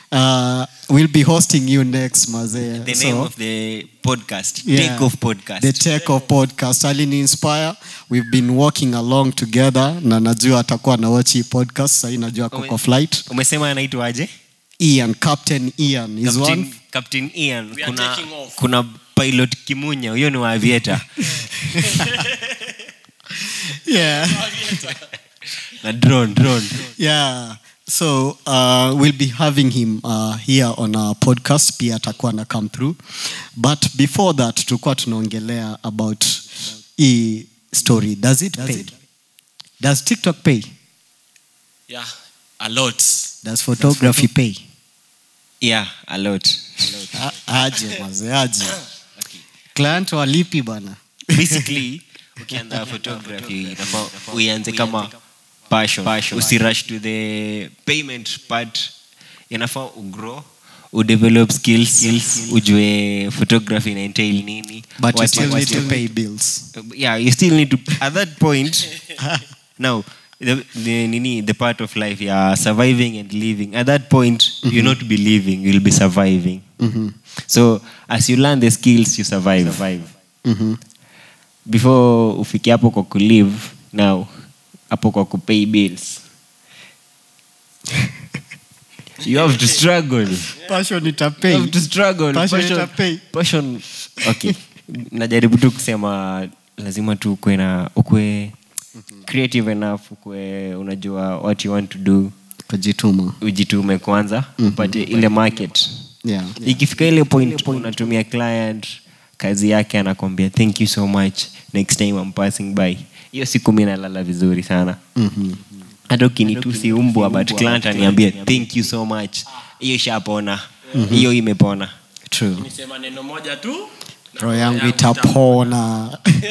uh, we'll be hosting you next mazee the So- name of the podcast Yeah. take off podcast the take off podcast alini inspire we've been walking along together na najua atakuwa na watch hii podcast sahii najua ako Ume- kwa flight umesema anaitwaje Ian Captain Ian is one Captain, Captain Ian We are kuna, taking off. kuna pilot Kimunya huyo ni wa aviator yeah na drone drone yeah so uh, we'll be having him uh, here on our podcast pia atakuwa na come through but before that tulikuwa tunaongelea about hii story does it pay does tiktok pay yeah a lot does photography pay yeah a lot A- aje maze aje client walipi bana basically ukianza photography inafaa uianze kama passion, usirush to the payment part inafaa ugrow udevelop skills, ujue photography ina entail nini but you what- still what need to you- pay bills yeah you still need to at that point now the, the nini the part of life yeah surviving and living at that point you'll not be living you'll be surviving so as you learn the skills you survive, survive. Mhm. before ufike hapo kwa kulive now hapo kwa kupay bills you have to struggle passion you itapay have to struggle Passion Passion- itapay. passion okay najaribu tu kusema lazima tu ukwe na ukwe creative enough ukwe unajua what you want to do kujituma ujitume kwanza upate ile market yeah ikifika ile point unatumia client kazi yake anakwambia thank you so much next time I'm passing by hiyo siku mi nalala vizuri sana Mhm. hata ukinitusi umbwa but client aniambia thank you so much hiyo ishapona hiyo imepona true nisema neno moja tu na roho yangu yangu itapona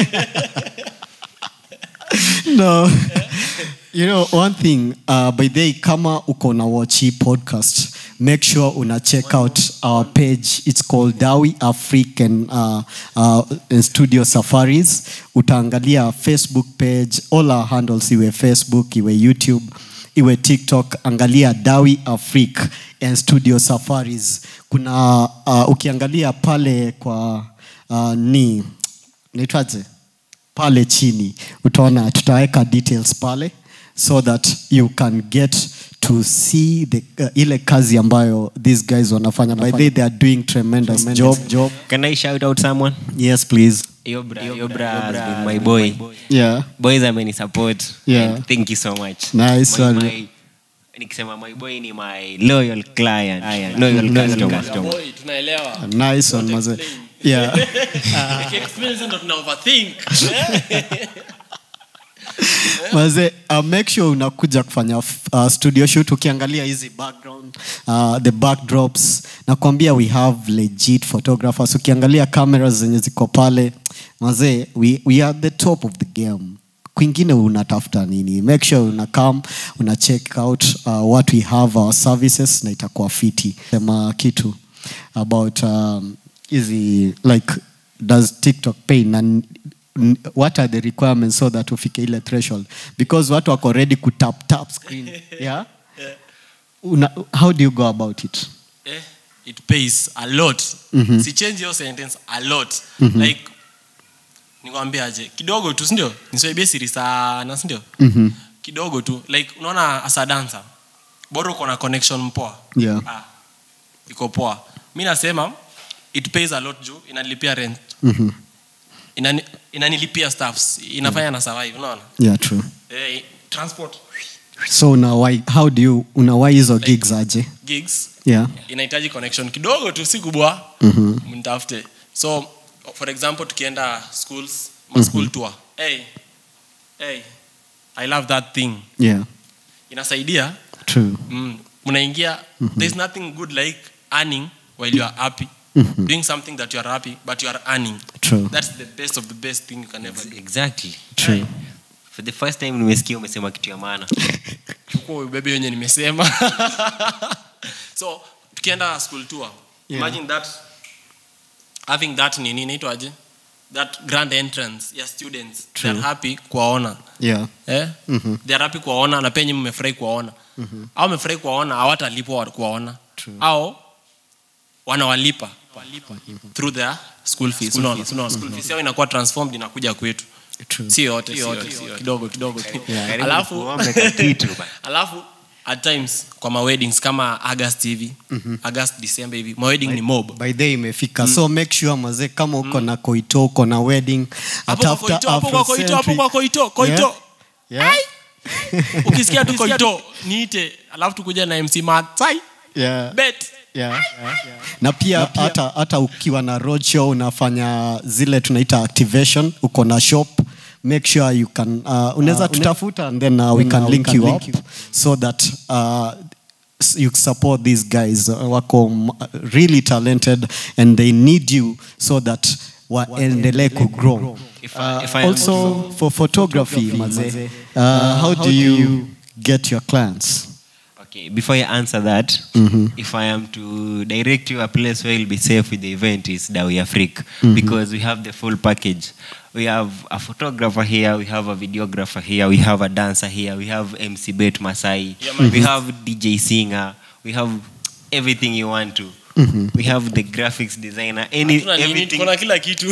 no you know one thing uh, by the way kama uko na watch hii podcast make sure una check out our page it's called dawi african uh, uh, studio safaris utaangalia facebook page all our handles iwe facebook iwe youtube iwe tiktok angalia dawi afric and studio safaris kuna uh, ukiangalia pale kwa uh, ni naitwaje pale chini utaona tutaweka details pale so that you can get to see the, uh, ile kazi ambayo these guys wanafanya by the way they are doing tremendous, job. job Can I shout out someone? yes please Yobra, Yobra has been my boy. yeah Boys ameni support. Yeah. And thank you so much. Nice my, one. my, nikisema my boy ni my loyal client. Loyal customer. Boy, tunaelewa nice one maze yeah Experience ndo tuna overthink maze uh, make sure unakuja kufanya uh, studio shoot ukiangalia hizi background uh, the backdrops nakwambia we have legit photographers ukiangalia cameras zenye ziko pale mazee we, we are the top of the game kwingine unatafuta nini make sure una come una check out uh, what we have our services na itakuwa fiti sema kitu about um, hizi like does tiktok pay na n- n- what are the requirements so that ufike ile threshold because watu wako ready kutap tap screen yeah Una, how do you go about it eh, it pays a lot mm-hmm. si change your sentence a lot mm-hmm. like nikwambiaje kidogo tu sindio nisoibie siri sana sindio mm-hmm. kidogo tu like unaona as a dancer bora uko na connection mpoa Yeah. ah, iko poa mi nasema it pays a lot juu inanilipia rent Mm-hmm. Inani, inanilipia staffs inafanya na survive unaona yeah true eh, transport so unawai how do you unawai hizo gigs aje gigs yeah inahitaji connection kidogo tu si kubwa Mhm. mtafute so for example tukienda schools ma school tour hey, hey, i love that thing yeah inasaidia true mm, mnaingia there's nothing good like earning while you are happy doing something that you are happy but you are earning True. that's the best of the best thing you can ever do Exactly. True. For the first time nimesikia umesema kitu ya maana. chukua ubebe yenye nimesema so tukienda school tour Yeah. imagine that having that nini inaitwaje that grand entrance ya students they are happy kuwaona yeah eh? they are happy kuwaona na penye mmefurahi kuwaona au mmefurahi kuwaona hawatalipwa kuwaona au wanawalipa through their school fees unaona unaona school fees yao inakuwa transformed inakuja kwetu True. si yote si yote si yote. kidogo kidogo tu Karibu alafu tuombe kakitu ba. alafu at times kwa maweddings kama august hivi august december hivi mawedding ni mob by the way imefika so make sure mazee kama uko na koito uko na wedding hapo kwa koito hapo kwa koito hapo kwa koito koito yeah? ukisikia tu koito niite alafu tukuja na mc matsai Yeah. bet Yeah. na pia hata hata ukiwa na roadshow unafanya zile tunaita activation uko na shop make sure you can uh, unaweza tutafuta and then uh, we can link you up so that uh, s- you support these guys uh, wako m- really talented and they need you so that waendelee kugrow If I- uh, if I am also for photography maze uh, how do you get your clients Okay, before I answer that, if I am to direct you a place where you'll be safe with the event is Dawi Afrik because we have the full package. We have a photographer here, we have a videographer here, we have a dancer here, we have MC Bet Masai, we have DJ singer, we have everything you want to. We have the graphics designer, any Hatuna nini, everything. tuko na kila kitu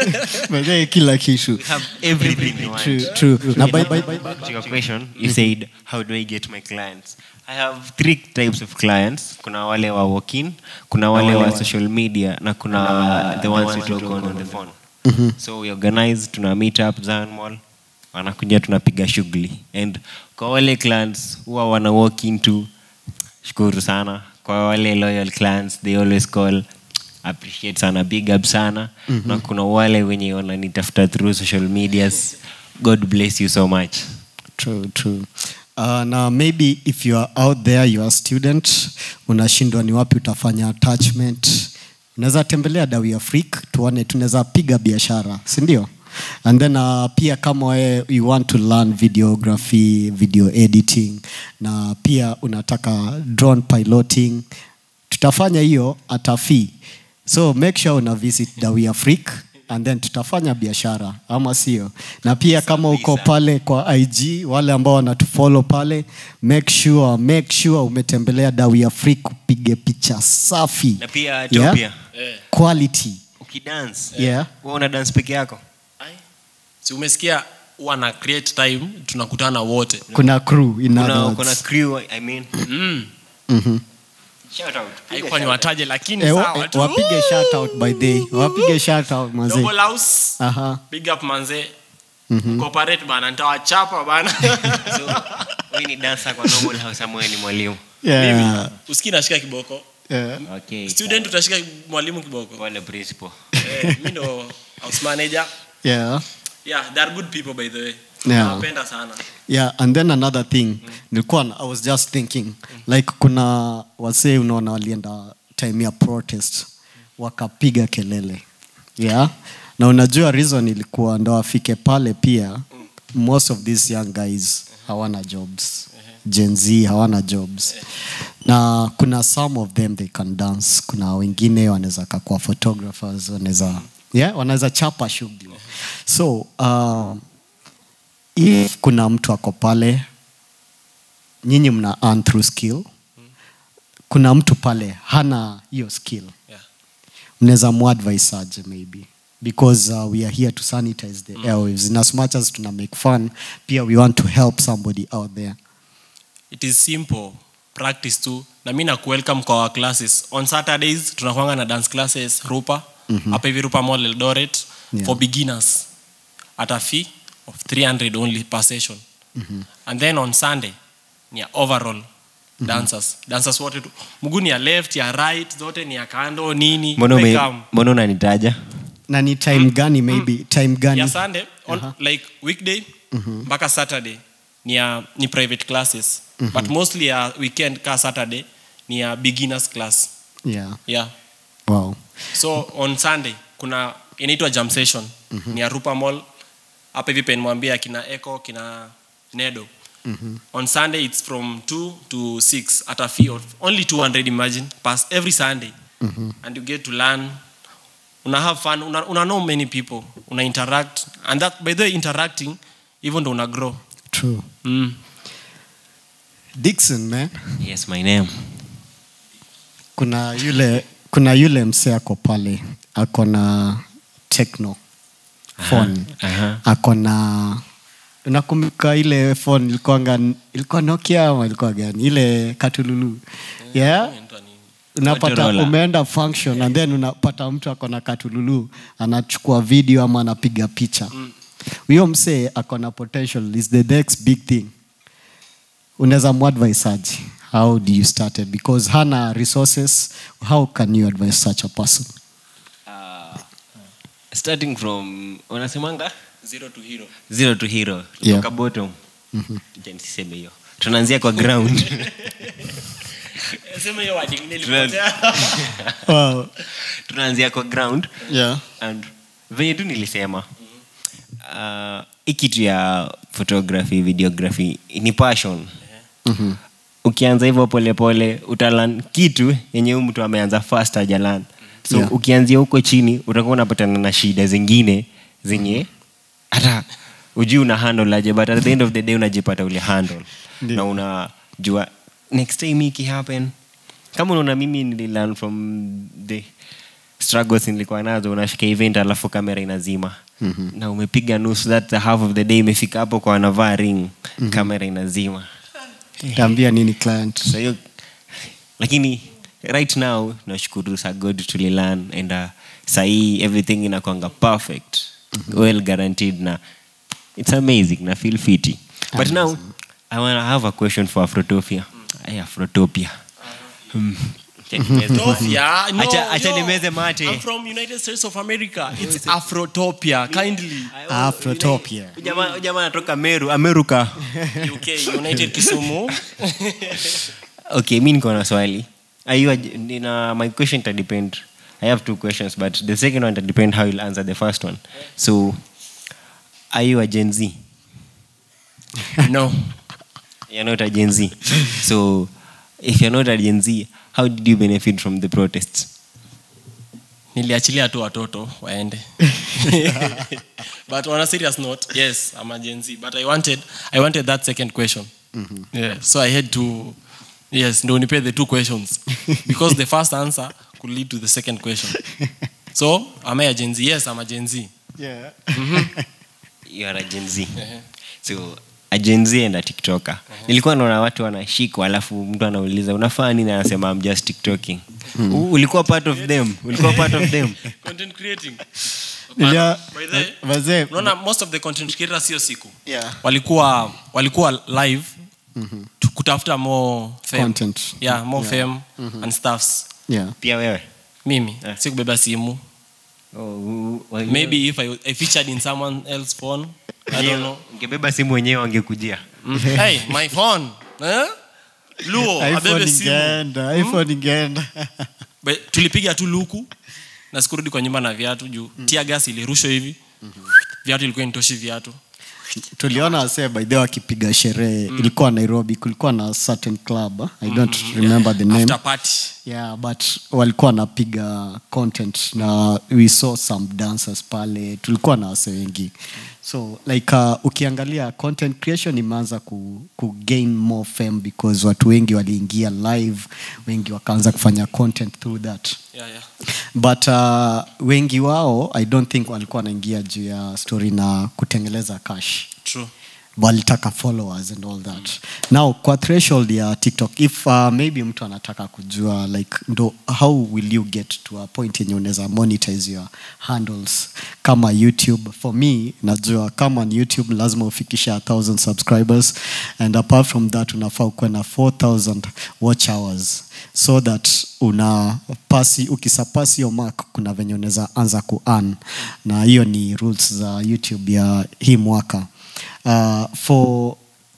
By the way, kila kitu We have everything you want. true true na by, by, Back to your question, you said, how do I get my clients? I have three types of clients. Kuna wale wa walk-in, kuna wale wa social media, na kuna the ones we talk on on the phone. So we organize, tuna meet up Zion Mall, wanakuja tunapiga shughuli. And kwa wale clients huwa wana walk into, shukuru sana. Kwa wale loyal clients, they always call, appreciate sana, big up sana. Na kuna wale wenye wananitafuta through social medias. God bless you so much. True, true. Uh, na maybe if you are out there you are a student unashindwa ni wapi utafanya attachment unaweza tembelea dawi afrik tuone tunaweza piga biashara si ndio and then uh, pia kama we, you want to learn videography video editing na pia unataka drone piloting tutafanya hiyo at a fee so make sure una visit dawi afrik and then tutafanya biashara ama sio na pia kama uko pale kwa ig wale ambao wanatufollow pale make sure make sure umetembelea dawi afrik upige picha safi na pia Yeah? Ethiopia quality ukidance Yeah. wewe una dance peke yako Ai, si umesikia huwa na create time tunakutana wote kuna crew in other kuna, words. kuna crew i mean mm. Mhm. shout out haikuwa ni wataje lakini Eh, wa- sawa eh, tu wapige shout out by day wapige shout out mazee Double house aha big up manze cooperate bana nitawachapa bana so huyu ni dancer kwa normal house ama wewe ni mwalimu yeah usikii nashika kiboko yeah okay student utashika mwalimu kiboko wale principal eh, mi ndo house manager yeah yeah they are good people by the way Yeah. nawapenda sana yeah and then another thing nilikuwa na- i was just thinking like kuna wasee unaona walienda time ya protest wakapiga kelele yeah na unajua reason ilikuwa ndo afike pale pia most of these young guys hawana jobs gen z hawana jobs na kuna some of them they can dance kuna wengine wanaweza kakuwa photographers wanaweza yeah wanaweza chapa shughuli so uh, if kuna mtu ako pale nyinyi mna earn through skill kuna mtu pale hana hiyo skill yeah. mnaweza muadvise aje maybe because uh, we are here to sanitize the airwaves in as much as tuna make fun pia we want to help somebody out there it is simple practice tu na mi nakuwelcome kwa our classes on saturdays tunakwanga na dance classes rupa hapa hivi rupa mall eldoret Yeah. for beginners at a fee of 300 only per session and then on sunday ni ya overall dancers dancers wote tu mguu ni ya left ya right zote ni ya kando nini mbona ume- Welcome. mbona unanitaja na ni time gani maybe time gani ya sunday on, like weekday mpaka saturday ni ya ni private classes but mostly ya weekend ka saturday ni ya beginners class yeah yeah wow so on sunday kuna inaitwa jam session ni ya rupa mall hapa hivi penmwambia kina eco kina nedo on sunday it's from 2 to 6 at a fee of only 200 imagine pass every sunday and you get to learn una have fun una, una know many people una interact and that by the way interacting even ndo una grow true mm. dixon man yes my name kuna yule kuna yule msee ako pale ako na techno phone aha. ako na unakumbuka ile phone ilikuwanga ilikuwa nokia ama ilikuwa gani ile katululu yeah unapata Motorola. umeenda function and then unapata mtu ako na katululu anachukua video ama anapiga picha huyo msee ako na potential is the next big thing unaweza muadvise aje how do you start it because hana resources how can you advise such a person starting from unasemanga zero to hero zero to hero Yeah. kutoka bottom Acha nisiseme hiyo tunaanzia kwa ground sema hiyo word ingine Tuna- ilipotea wow. tunaanzia kwa ground yeah. and venye tu nilisema uh, hii kitu ya photography videography ni passion Mhm. ukianza hivyo polepole utalan kitu yenye huyu mtu ameanza fast ajalan so Yeah. ukianzia huko chini utakuwa unapatana na shida zingine zenye hata ujui una handle aje but at the end of the day unajipata ule handle Ndio. na unajua next time iki happen kama unaona mimi nililearn from the struggles nilikuwa nazo unafika event alafu kamera inazima mm-hmm. na umepiga nusu that half of the day imefika hapo kwa wanavaa ring mm-hmm. kamera inazima taambia nini client so hiyo lakini right now nashukuru sa god tulilan and uh, sahii everything inakwanga perfect well guaranteed na it's amazing na feel fiti but now i wanna have a question for afrotopia Ay, afrotopia Hmm. Acha nimeze- Afrotopia? No, Acha- acha yo. nimeze mate. I'm from United States of America. It's Afrotopia. Kindly. afrotopia Huyu jamaa- huyu jamaa anatoka meru amerika UK, United Kisumu. okay mi niko na swali Are you a- nina my question ita depend i have two questions but the second one ita depend how you'll answer the first one so are you a gen z no. you're not a gen z so if you're not a gen z how did you benefit from the protests niliachilia tu watoto waende but on a serious note yes i'm a gen z but i wanted i wanted that second question yeah, so i had to yes ndo unipe the two questions because the first answer could lead to the second question so am i a gen z yes i'm a gen z yeah. you are a Gen Z. so a Gen Z and a tiktoker nilikuwa naona watu wanashikwa alafu mtu anauliza unafaa nini anasema I'm just tiktoking U- ulikuwa part of them ulikuwa part of them content creating Nilia- By the way, wazee unaona most of the content creators sio siku Yeah. walikuwa walikuwa live tu- kutafuta more fame. Content. yeah more fame and stuffs yeah pia wewe mimi Yeah. si kubeba simu oh, u- u- maybe if I, I featured in someone else phone i don't know ungebeba simu wenyewe wangekujia mm. hey my phone eh? luo iphone abebe simu ingeenda iphone ingeenda But tulipiga tu luku na sikurudi kwa nyumba na viatu juu mm. tia gas ilirushwa hivi viatu ilikuwa initoshi viatu tuliona wasee by the way wakipiga sherehe ilikuwa nairobi kulikuwa na certain club ah, i don't remember the name after party yeah but walikuwa wanapiga content na we saw some dancers pale tulikuwa na wase wengi so like uh, ukiangalia content creation imeanza ku, ku gain more fame because watu wengi waliingia live wengi wakaanza kufanya content through that yeah, yeah. but uh, wengi wao i don't think walikuwa wanaingia juu ya story na kutengeleza cash true walitaka followers and all that now kwa threshold ya tiktok if uh, maybe mtu anataka kujua like ndo how will you get to a point yenye unaweza monetize your handles kama youtube for me najua kama ni youtube lazima ufikishe 1000 subscribers and apart from that unafaa ukuwe na 4000 watch hours so that una pasi ukisapasi hiyo mark kuna venye unaweza anza kuan na hiyo ni rules za youtube ya hii mwaka uh, for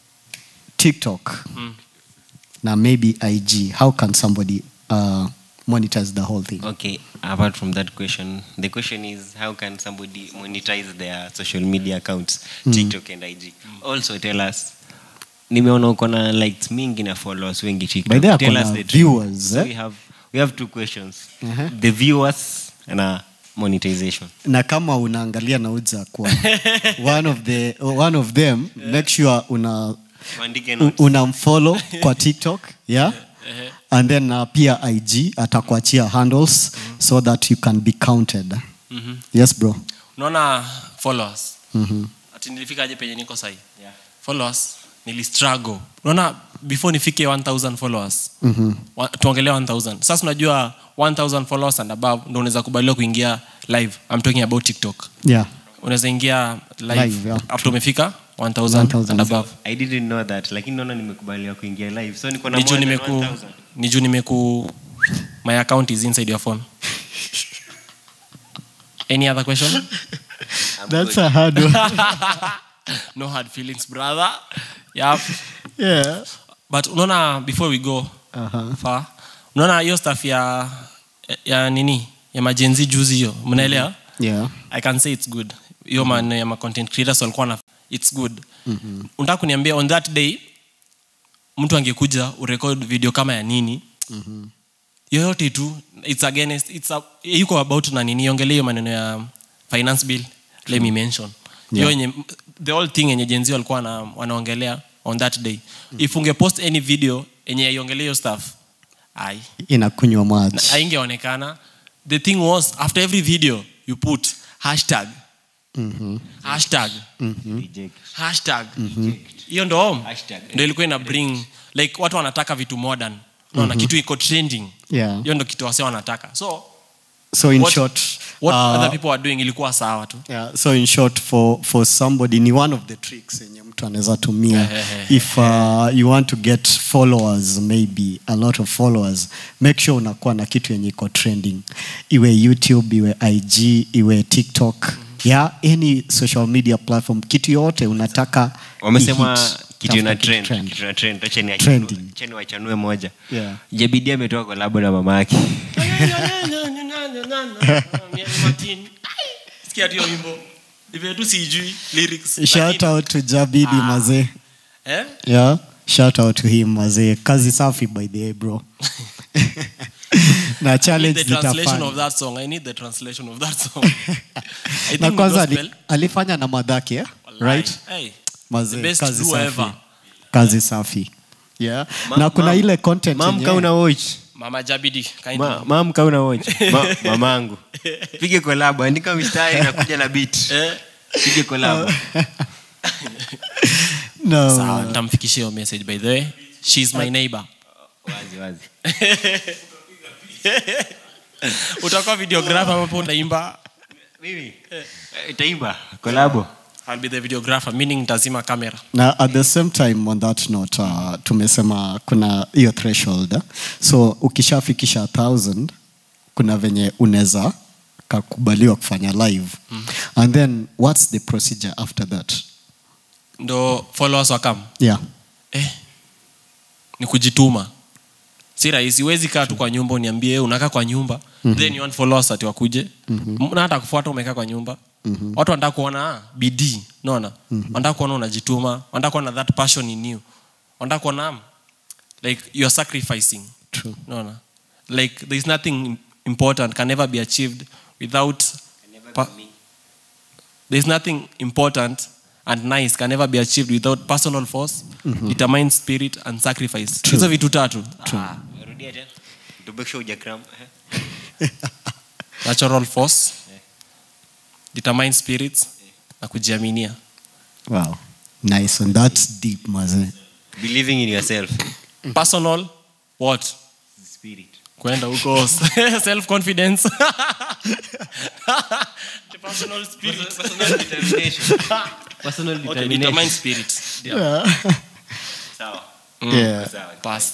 tiktok Mm. na maybe ig how can somebody uh, monetize the whole thing okay apart from that question the question is how can somebody monetize their social media accounts tiktok and ig also tell us nimeona uko na likes mingi na followers wengi tiktok By the way, tell ako us na the truth. viewers, so eh? we have we have two questions Uh-huh. the viewers na monetization na kama unaangalia nauza kwa one of the one of them make sure una tuandike u- notes. unamfollow kwa tiktok yeah and then uh, pia ig atakuachia handles so that you can be counted Mhm. yes bro unaona followers Mhm. ati nilifikaje penye niko sahi followers nilistruggle unaona before nifike 1000 followers Mhm. wa- tuongelee 1000 sasa unajua 1000 followers and above ndo unaweza kubaliwa kuingia live i'm talking about tiktok yeah unaweza ingia live, Live, yeah. after umefika 1000 1000. and above i didn't know that lakini naona nimekubaliwa kuingia live so niko na ni juu more than nimeku 1000. ni juu nimeku my account is inside your phone any other question I'm that's good. a hard one no hard feelings brother yep. yeah but unaona before we go uh-huh. far unaona hiyo staff ya ya nini ya majenzi juzi hiyo mnaelewa yeah i can say it's good hiyo maneno ya ma content creators walikuwa na it's good mm-hmm. unataka kuniambia on that day mtu angekuja urecord video kama ya nini mm-hmm. yoyote tu it's against it's a, yuko about na nini iongelee hiyo maneno ya finance bill let me mention hiyo Yeah. yenye the whole thing yenye jenzi walikuwa wana, wanaongelea on that day mm-hmm. if ungepost any video yenye iongelee hiyo stuff ai inakunywa maji aingeonekana the thing was after every video you put hashtag Mhm. hashtag Reject. hashtag hiyo ndo Hashtag. ndo ilikuwa ina bring like watu wanataka vitu modern unaona kitu iko trending yeah hiyo ndo kitu wase wanataka so so in what, short what uh, other people are doing ilikuwa sawa tu yeah, so in short for, for somebody ni one of the tricks yenye mtu anaweza tumia Ehehe. if uh, you want to get followers maybe a lot of followers make sure unakuwa na kitu yenye iko trending iwe youtube iwe ig iwe tiktok yeah any social media platform kitu yote unataka wamesema ihit. kitu ina Tafuta trend trend. kitu ina trend acha ni Trending. acha ni wachanue moja Yeah. jebidi ametoka kolabo na mama yake sikia tu hiyo wimbo Hivyo tu sijui lyrics shout lakini- out to jabidi Ah. mazee eh? yeah shout out to him mazee kazi safi by the way bro na I need challenge the translation zitafanya of that song. I need the translation of that song. I think na ni kwanza gospel. ali, alifanya na madhaki eh? Wallahi. right Hey, Mazee, the best kazi duo safi. ever. kazi safi yeah. Ma- na kuna mam- ile content mam yenye- ka una watch Mama Jabidi, kind Ma- of. mam ka una watch Ma- mamangu pige kolabo andika mistari na kuja na beat Eh, Pige collab. no. sawa nitamfikishia hiyo message by the way she's my neighbor wazi wazi utakuwa videographer ambapo utaimba mimi eh, itaimba kolabo I'll be the videographer meaning nitazima kamera na at the same time on that note uh, tumesema kuna hiyo threshold eh? so ukishafikisha 1000 kuna venye unaweza kakubaliwa kufanya live mm. and then what's the procedure after that ndo followers wakam yeah eh, ni kujituma si rahisi huwezi kaa tu kwa nyumba uniambie "Eh, unakaa kwa nyumba mm-hmm. then you want followers ati wakuje mm-hmm. na hata kufuata umekaa kwa nyumba mm-hmm. watu wanataka kuona ah, bidii naona mm-hmm. wanataka kuona unajituma wanataka kuona that passion in you wanataka kuona um, like you are sacrificing True. naona like there is nothing important can never be achieved without pa- there is nothing important and nice can never be achieved without personal force determined spirit and sacrifice hizo vitu tatu Ah, rudia tena to make sure hujakram. Eh. natural force determined spirits na kujiaminia wow nice and that's deep maze believing in yourself personal what spirit kwenda huko self confidence personal spirit personal determination personal okay, determination determined spirit sawa yeah sawa pass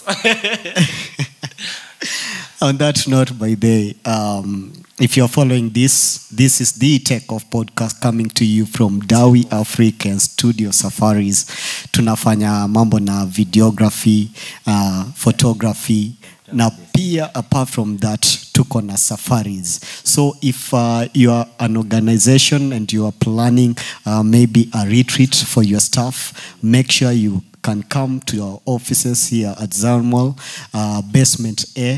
on that note by the um, if you're following this this is the tech of podcast coming to you from dawi african studio safaris tunafanya mambo na videography uh, photography na pia apart from that tuko na safaris so if uh, you are an organization and you are planning uh, maybe a retreat for your staff make sure you can come to your offices here at Zarmal, uh, basement A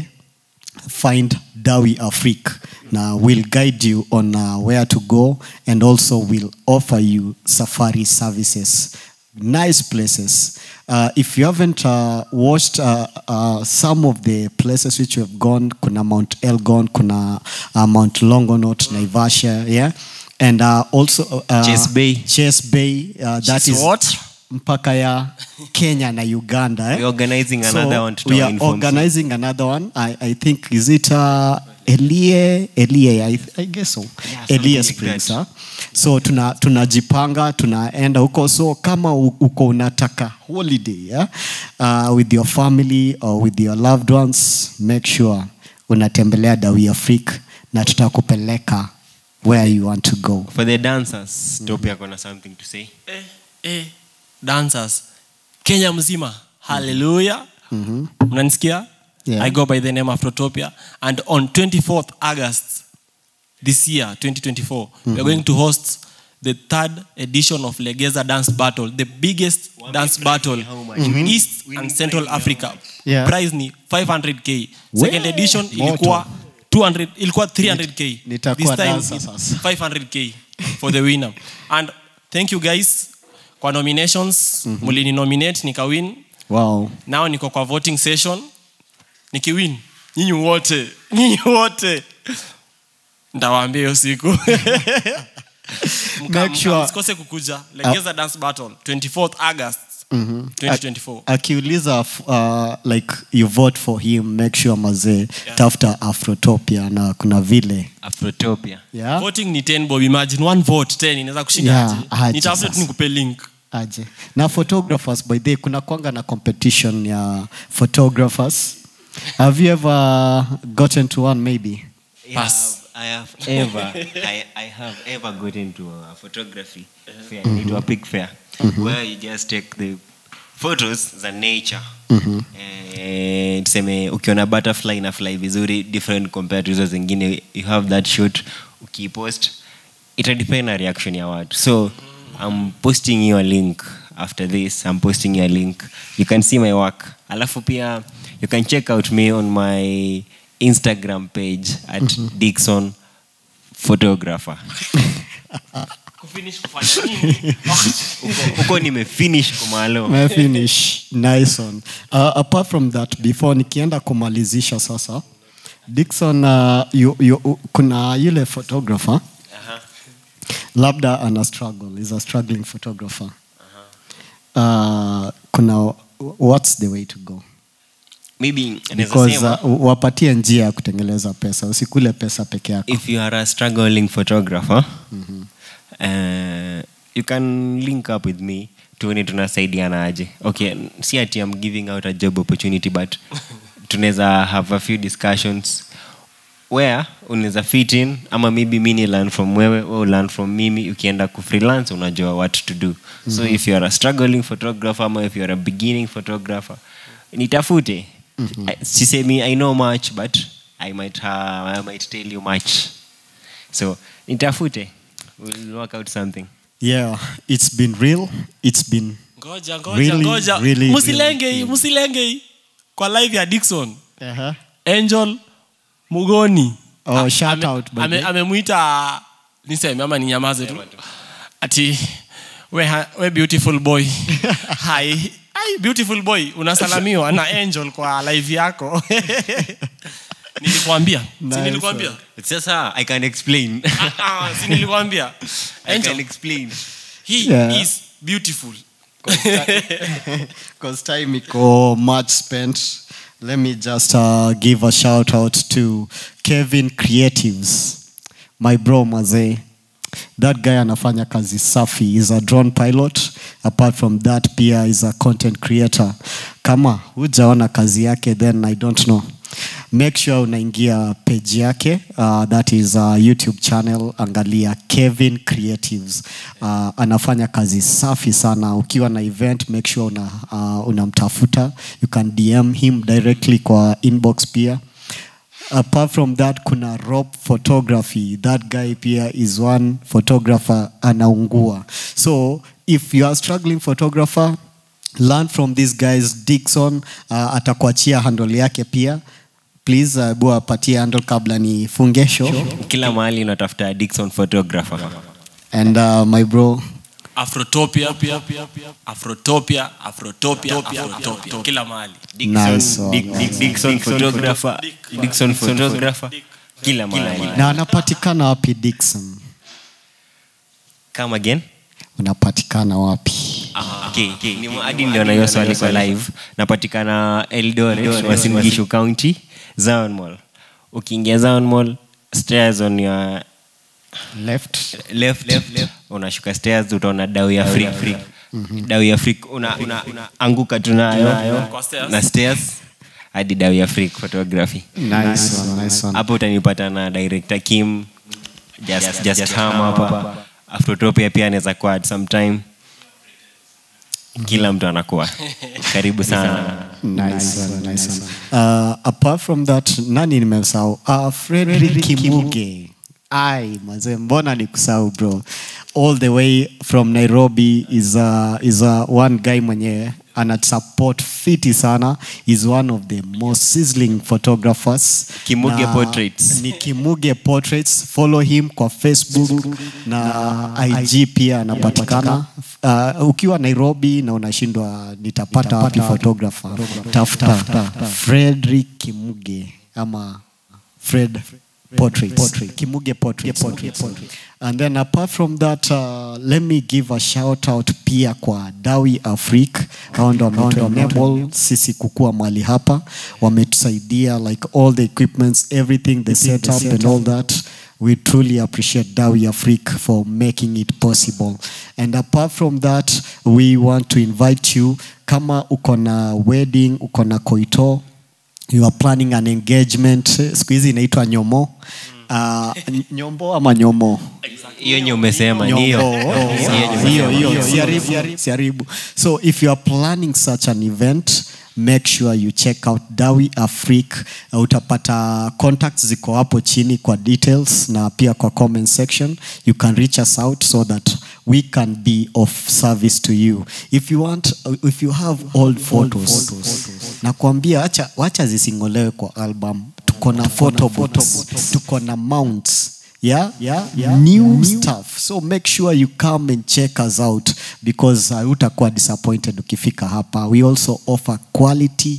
find Dawi Afrique. Now we'll guide you on uh, where to go and also we'll offer you safari services. Nice places. Uh, if you haven't uh, watched uh, uh, some of the places which we have gone, kuna Mount Elgon, kuna uh, Mount Longonot, Naivasha, yeah, and uh, also uh, Chase Bay. Chase Bay. Uh, that Chase is what? mpaka ya Kenya na Uganda. Eh? We're organizing So, another one to we tell are inform organizing another one. I, I think is it uh, Elie Elie I, I guess so. something Elie like Springs. that. Huh? So tuna tunajipanga tunaenda huko so kama u- uko unataka holiday yeah? uh, with your family or with your loved ones make sure unatembelea Dawi Afrique na tutakupeleka where you want to go. for the dancers topi akona something to say eh, eh, dancers kenya mzima haleluya mnanisikia Yeah. i go by the name afrotopia and on 24th august this year 2024 we're going to host the third edition of legeza dance battle the biggest dance battle in east and central africa Yeah. prize ni 500k We- second edition moto. ilikuwa 200 ilikuwa 300k nitakuwa this time dancer it's sasa. 500k for the winner and thank you guys kwa nominations mulini nominate nikawin Wow. nao niko kwa voting session nikiwin nyinyi wote nyinyi wote ntawaambia hiyo siku Mka- Make sure- mka- msikose kukuja legeza dance battle 24th august 2024 akiuliza uh, like you vote for him make sure mazee tafuta afrotopia na kuna vile afrotopia yeah? voting ni 10 bob imagine one vote 10 inaweza kushinda Yeah, aje aje nitafute tu sasa. nikupe link aje na photographers by the way, kuna kwanga na competition ya photographers have you ever gotten to one maybe Pass. I have, I have ever, I, I have ever gotten to a photography fair, into a pig fair, where you just take the photos za nature. Eh, tuseme ukiona butterfly na fly vizuri different compared to hizo zingine you have that shot ukipost itadepend na reaction ya watu so i'm posting you a link after this i'm posting you a link you can see my work alafu pia you can check out me on my instagram page at dixon photographer kufinish kufanya nini Huko- huko nimefinish kumalo My finish nice one uh, apart from that before nikienda kumalizisha sasa dikson uh, you, you, kuna yule photographer labda ana struggle is a struggling photographer uh, kuna what's the way to go maybe naweza because sema, uh, wapatie njia ya kutengeleza pesa usikule pesa peke yako if you are a struggling photographer uh, you can link up with me tuone tunasaidiana aje okay si ati i'm giving out a job opportunity but tunaweza have a few discussions where unaweza fit in ama maybe mi ni learn from wewe we learn from mimi ukienda ku freelance unajua what to do so if you are a struggling photographer ama if you are a beginning photographer nitafute I- sisemi i know much but i might, uh, I might tell you much so nitafute we'll work out something yeah it's been real it's been ngoja ngoja Really, ngoja really, msilenge really, hii msilenge hii kwa live ya dikson uh-huh. angel mugoni Oh, A- shout ame- out, by ame- the way. amemwita niseme ama ninyamaze tu ati we, ha- we beautiful boy hi hi beautiful boy unasalamiwa na angel kwa live yako nilikwambia si Nice nilikwambia one. sasa i can explain Ah, ah, si nilikwambia i can angel explain he Yeah. is beautiful because time iko much spent let me just uh, give a shout out to kevin creatives my bro mazee that guy anafanya kazi safi is a drone pilot apart from that pia is a content creator kama hujaona kazi yake then i don't know make sure unaingia page yake uh, that is a youtube channel angalia kevin creatives uh, anafanya kazi safi sana ukiwa na event make sure una, uh, unamtafuta you can dm him directly kwa inbox pia apart from that kuna rob photography that guy pia is one photographer anaungua so if you are struggling photographer learn from these guys dikson uh, atakuachia handle yake pia please uh, bu apatie handle kabla nifunge show kila mahali unatafuta dikson photographer and uh, my bro afrotopia afrotopia afrotopia afrotopia kila mahali Nice one, Dick- Dick- Dickson photographer Dickson photographer kila mahali na anapatikana wapi dikson come again unapatikana wapi Okay, okay. Ni hadi ndio na hiyo swali kwa live napatikana eldoret Uasin Gishu county zion mall ukiingia zion mall stairs on your left left, unashuka stairs utaona dau ya freak dau ya freak una, una, una anguka tunayo Kwa stairs. na stairs hadi dau ya freak photography nice one, nice one. hapo utanipata na director kim just, just ham hapa afrotopia pia anaweza kuwa at some time kila mtu anakuwa karibu sana Nice one, nice one. Uh, apart from that nani nimesahau uh, frederick kimuge ai mazee mbona ni kusahau bro all the way from nairobi is, uh, is uh, one guy mwenye ana support fiti sana is one of the most sizzling photographers Kimuge Na Portraits. ni kimuge portraits follow him kwa facebook na ig pia anapatikana uh, ukiwa nairobi na unashindwa nitapata wapi photographer tafuta frederick kimuge ama fred Portraits. Kimuge portraits. And then apart from that, uh, let me give a shout out pia kwa Dawi Afrique. Hao ndo wametuenable sisi kukua mali hapa. Wametusaidia like all the equipments, everything, the setup and all that. We truly appreciate Dawi Afrique for making it possible. And apart from that, we want to invite you kama uko na wedding, uko na koito, you are planning an engagement siku hizi inaitwa nyomo uh, nyombo ama nyomo hiyo nye umesema ni hiyo Nyombo. Hiyo hiyo nye hiyo siharibu, siharibu so if you are planning such an event make sure you check out dawi afric uh, utapata contacts ziko hapo chini kwa details na pia kwa comment section you can reach us out so that we can be of service to you if you want if you have old photos nakwambia wacha, wacha zisingolewe kwa album tuko na photo books tuko na mounts yeah, yeah, yeah new, stuff so make sure you come and check us out because uh, utakuwa disappointed ukifika hapa we also offer quality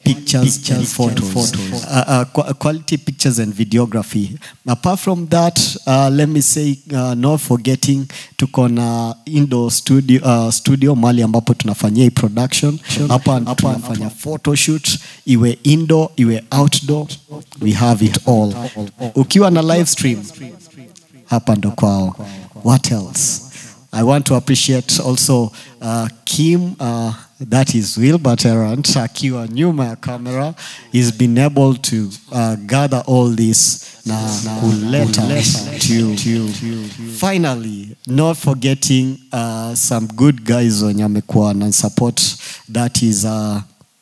pictures, and photos, Uh, uh, qu- quality pictures and videography. Apart from that, uh, let me say uh, not forgetting tuko na indoor studio, uh, studio mali ambapo tunafanyia hii production hapa tunafanya photoshoot iwe indoor iwe outdoor we have it all ukiwa na live stream hapa ndo kwao what else i want to appreciate also uh, kim uh, that is wilbert erant akiwa nyuma ya camera he's been able to uh, gather all this na kuleta to you finally not forgetting uh, some good guys wenye amekuwa na support that is uh,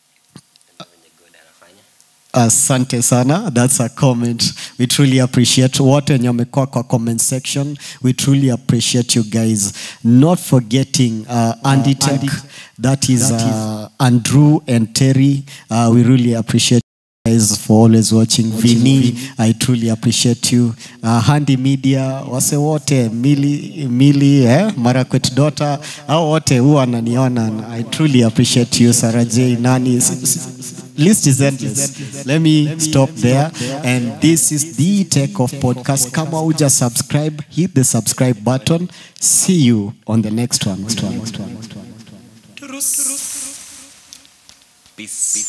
asante sana that's a comment we truly appreciate wote wenye wamekuwa kwa comment section we truly appreciate you guys not forgetting uh, Andy Tech, that is uh, andrew and terry uh, we really appreciate you guys for always watching vini i truly appreciate you uh, handi media wase wote mili, mili eh, marakwet dota au wote huwa ananiona i truly appreciate you sarah j nani s- s- list is endless let me stop there and this is the take off podcast kama uja subscribe hit the subscribe button see you on the next one, next one, next one.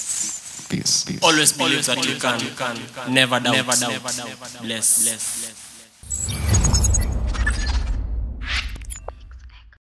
always believe that you can never doubt bless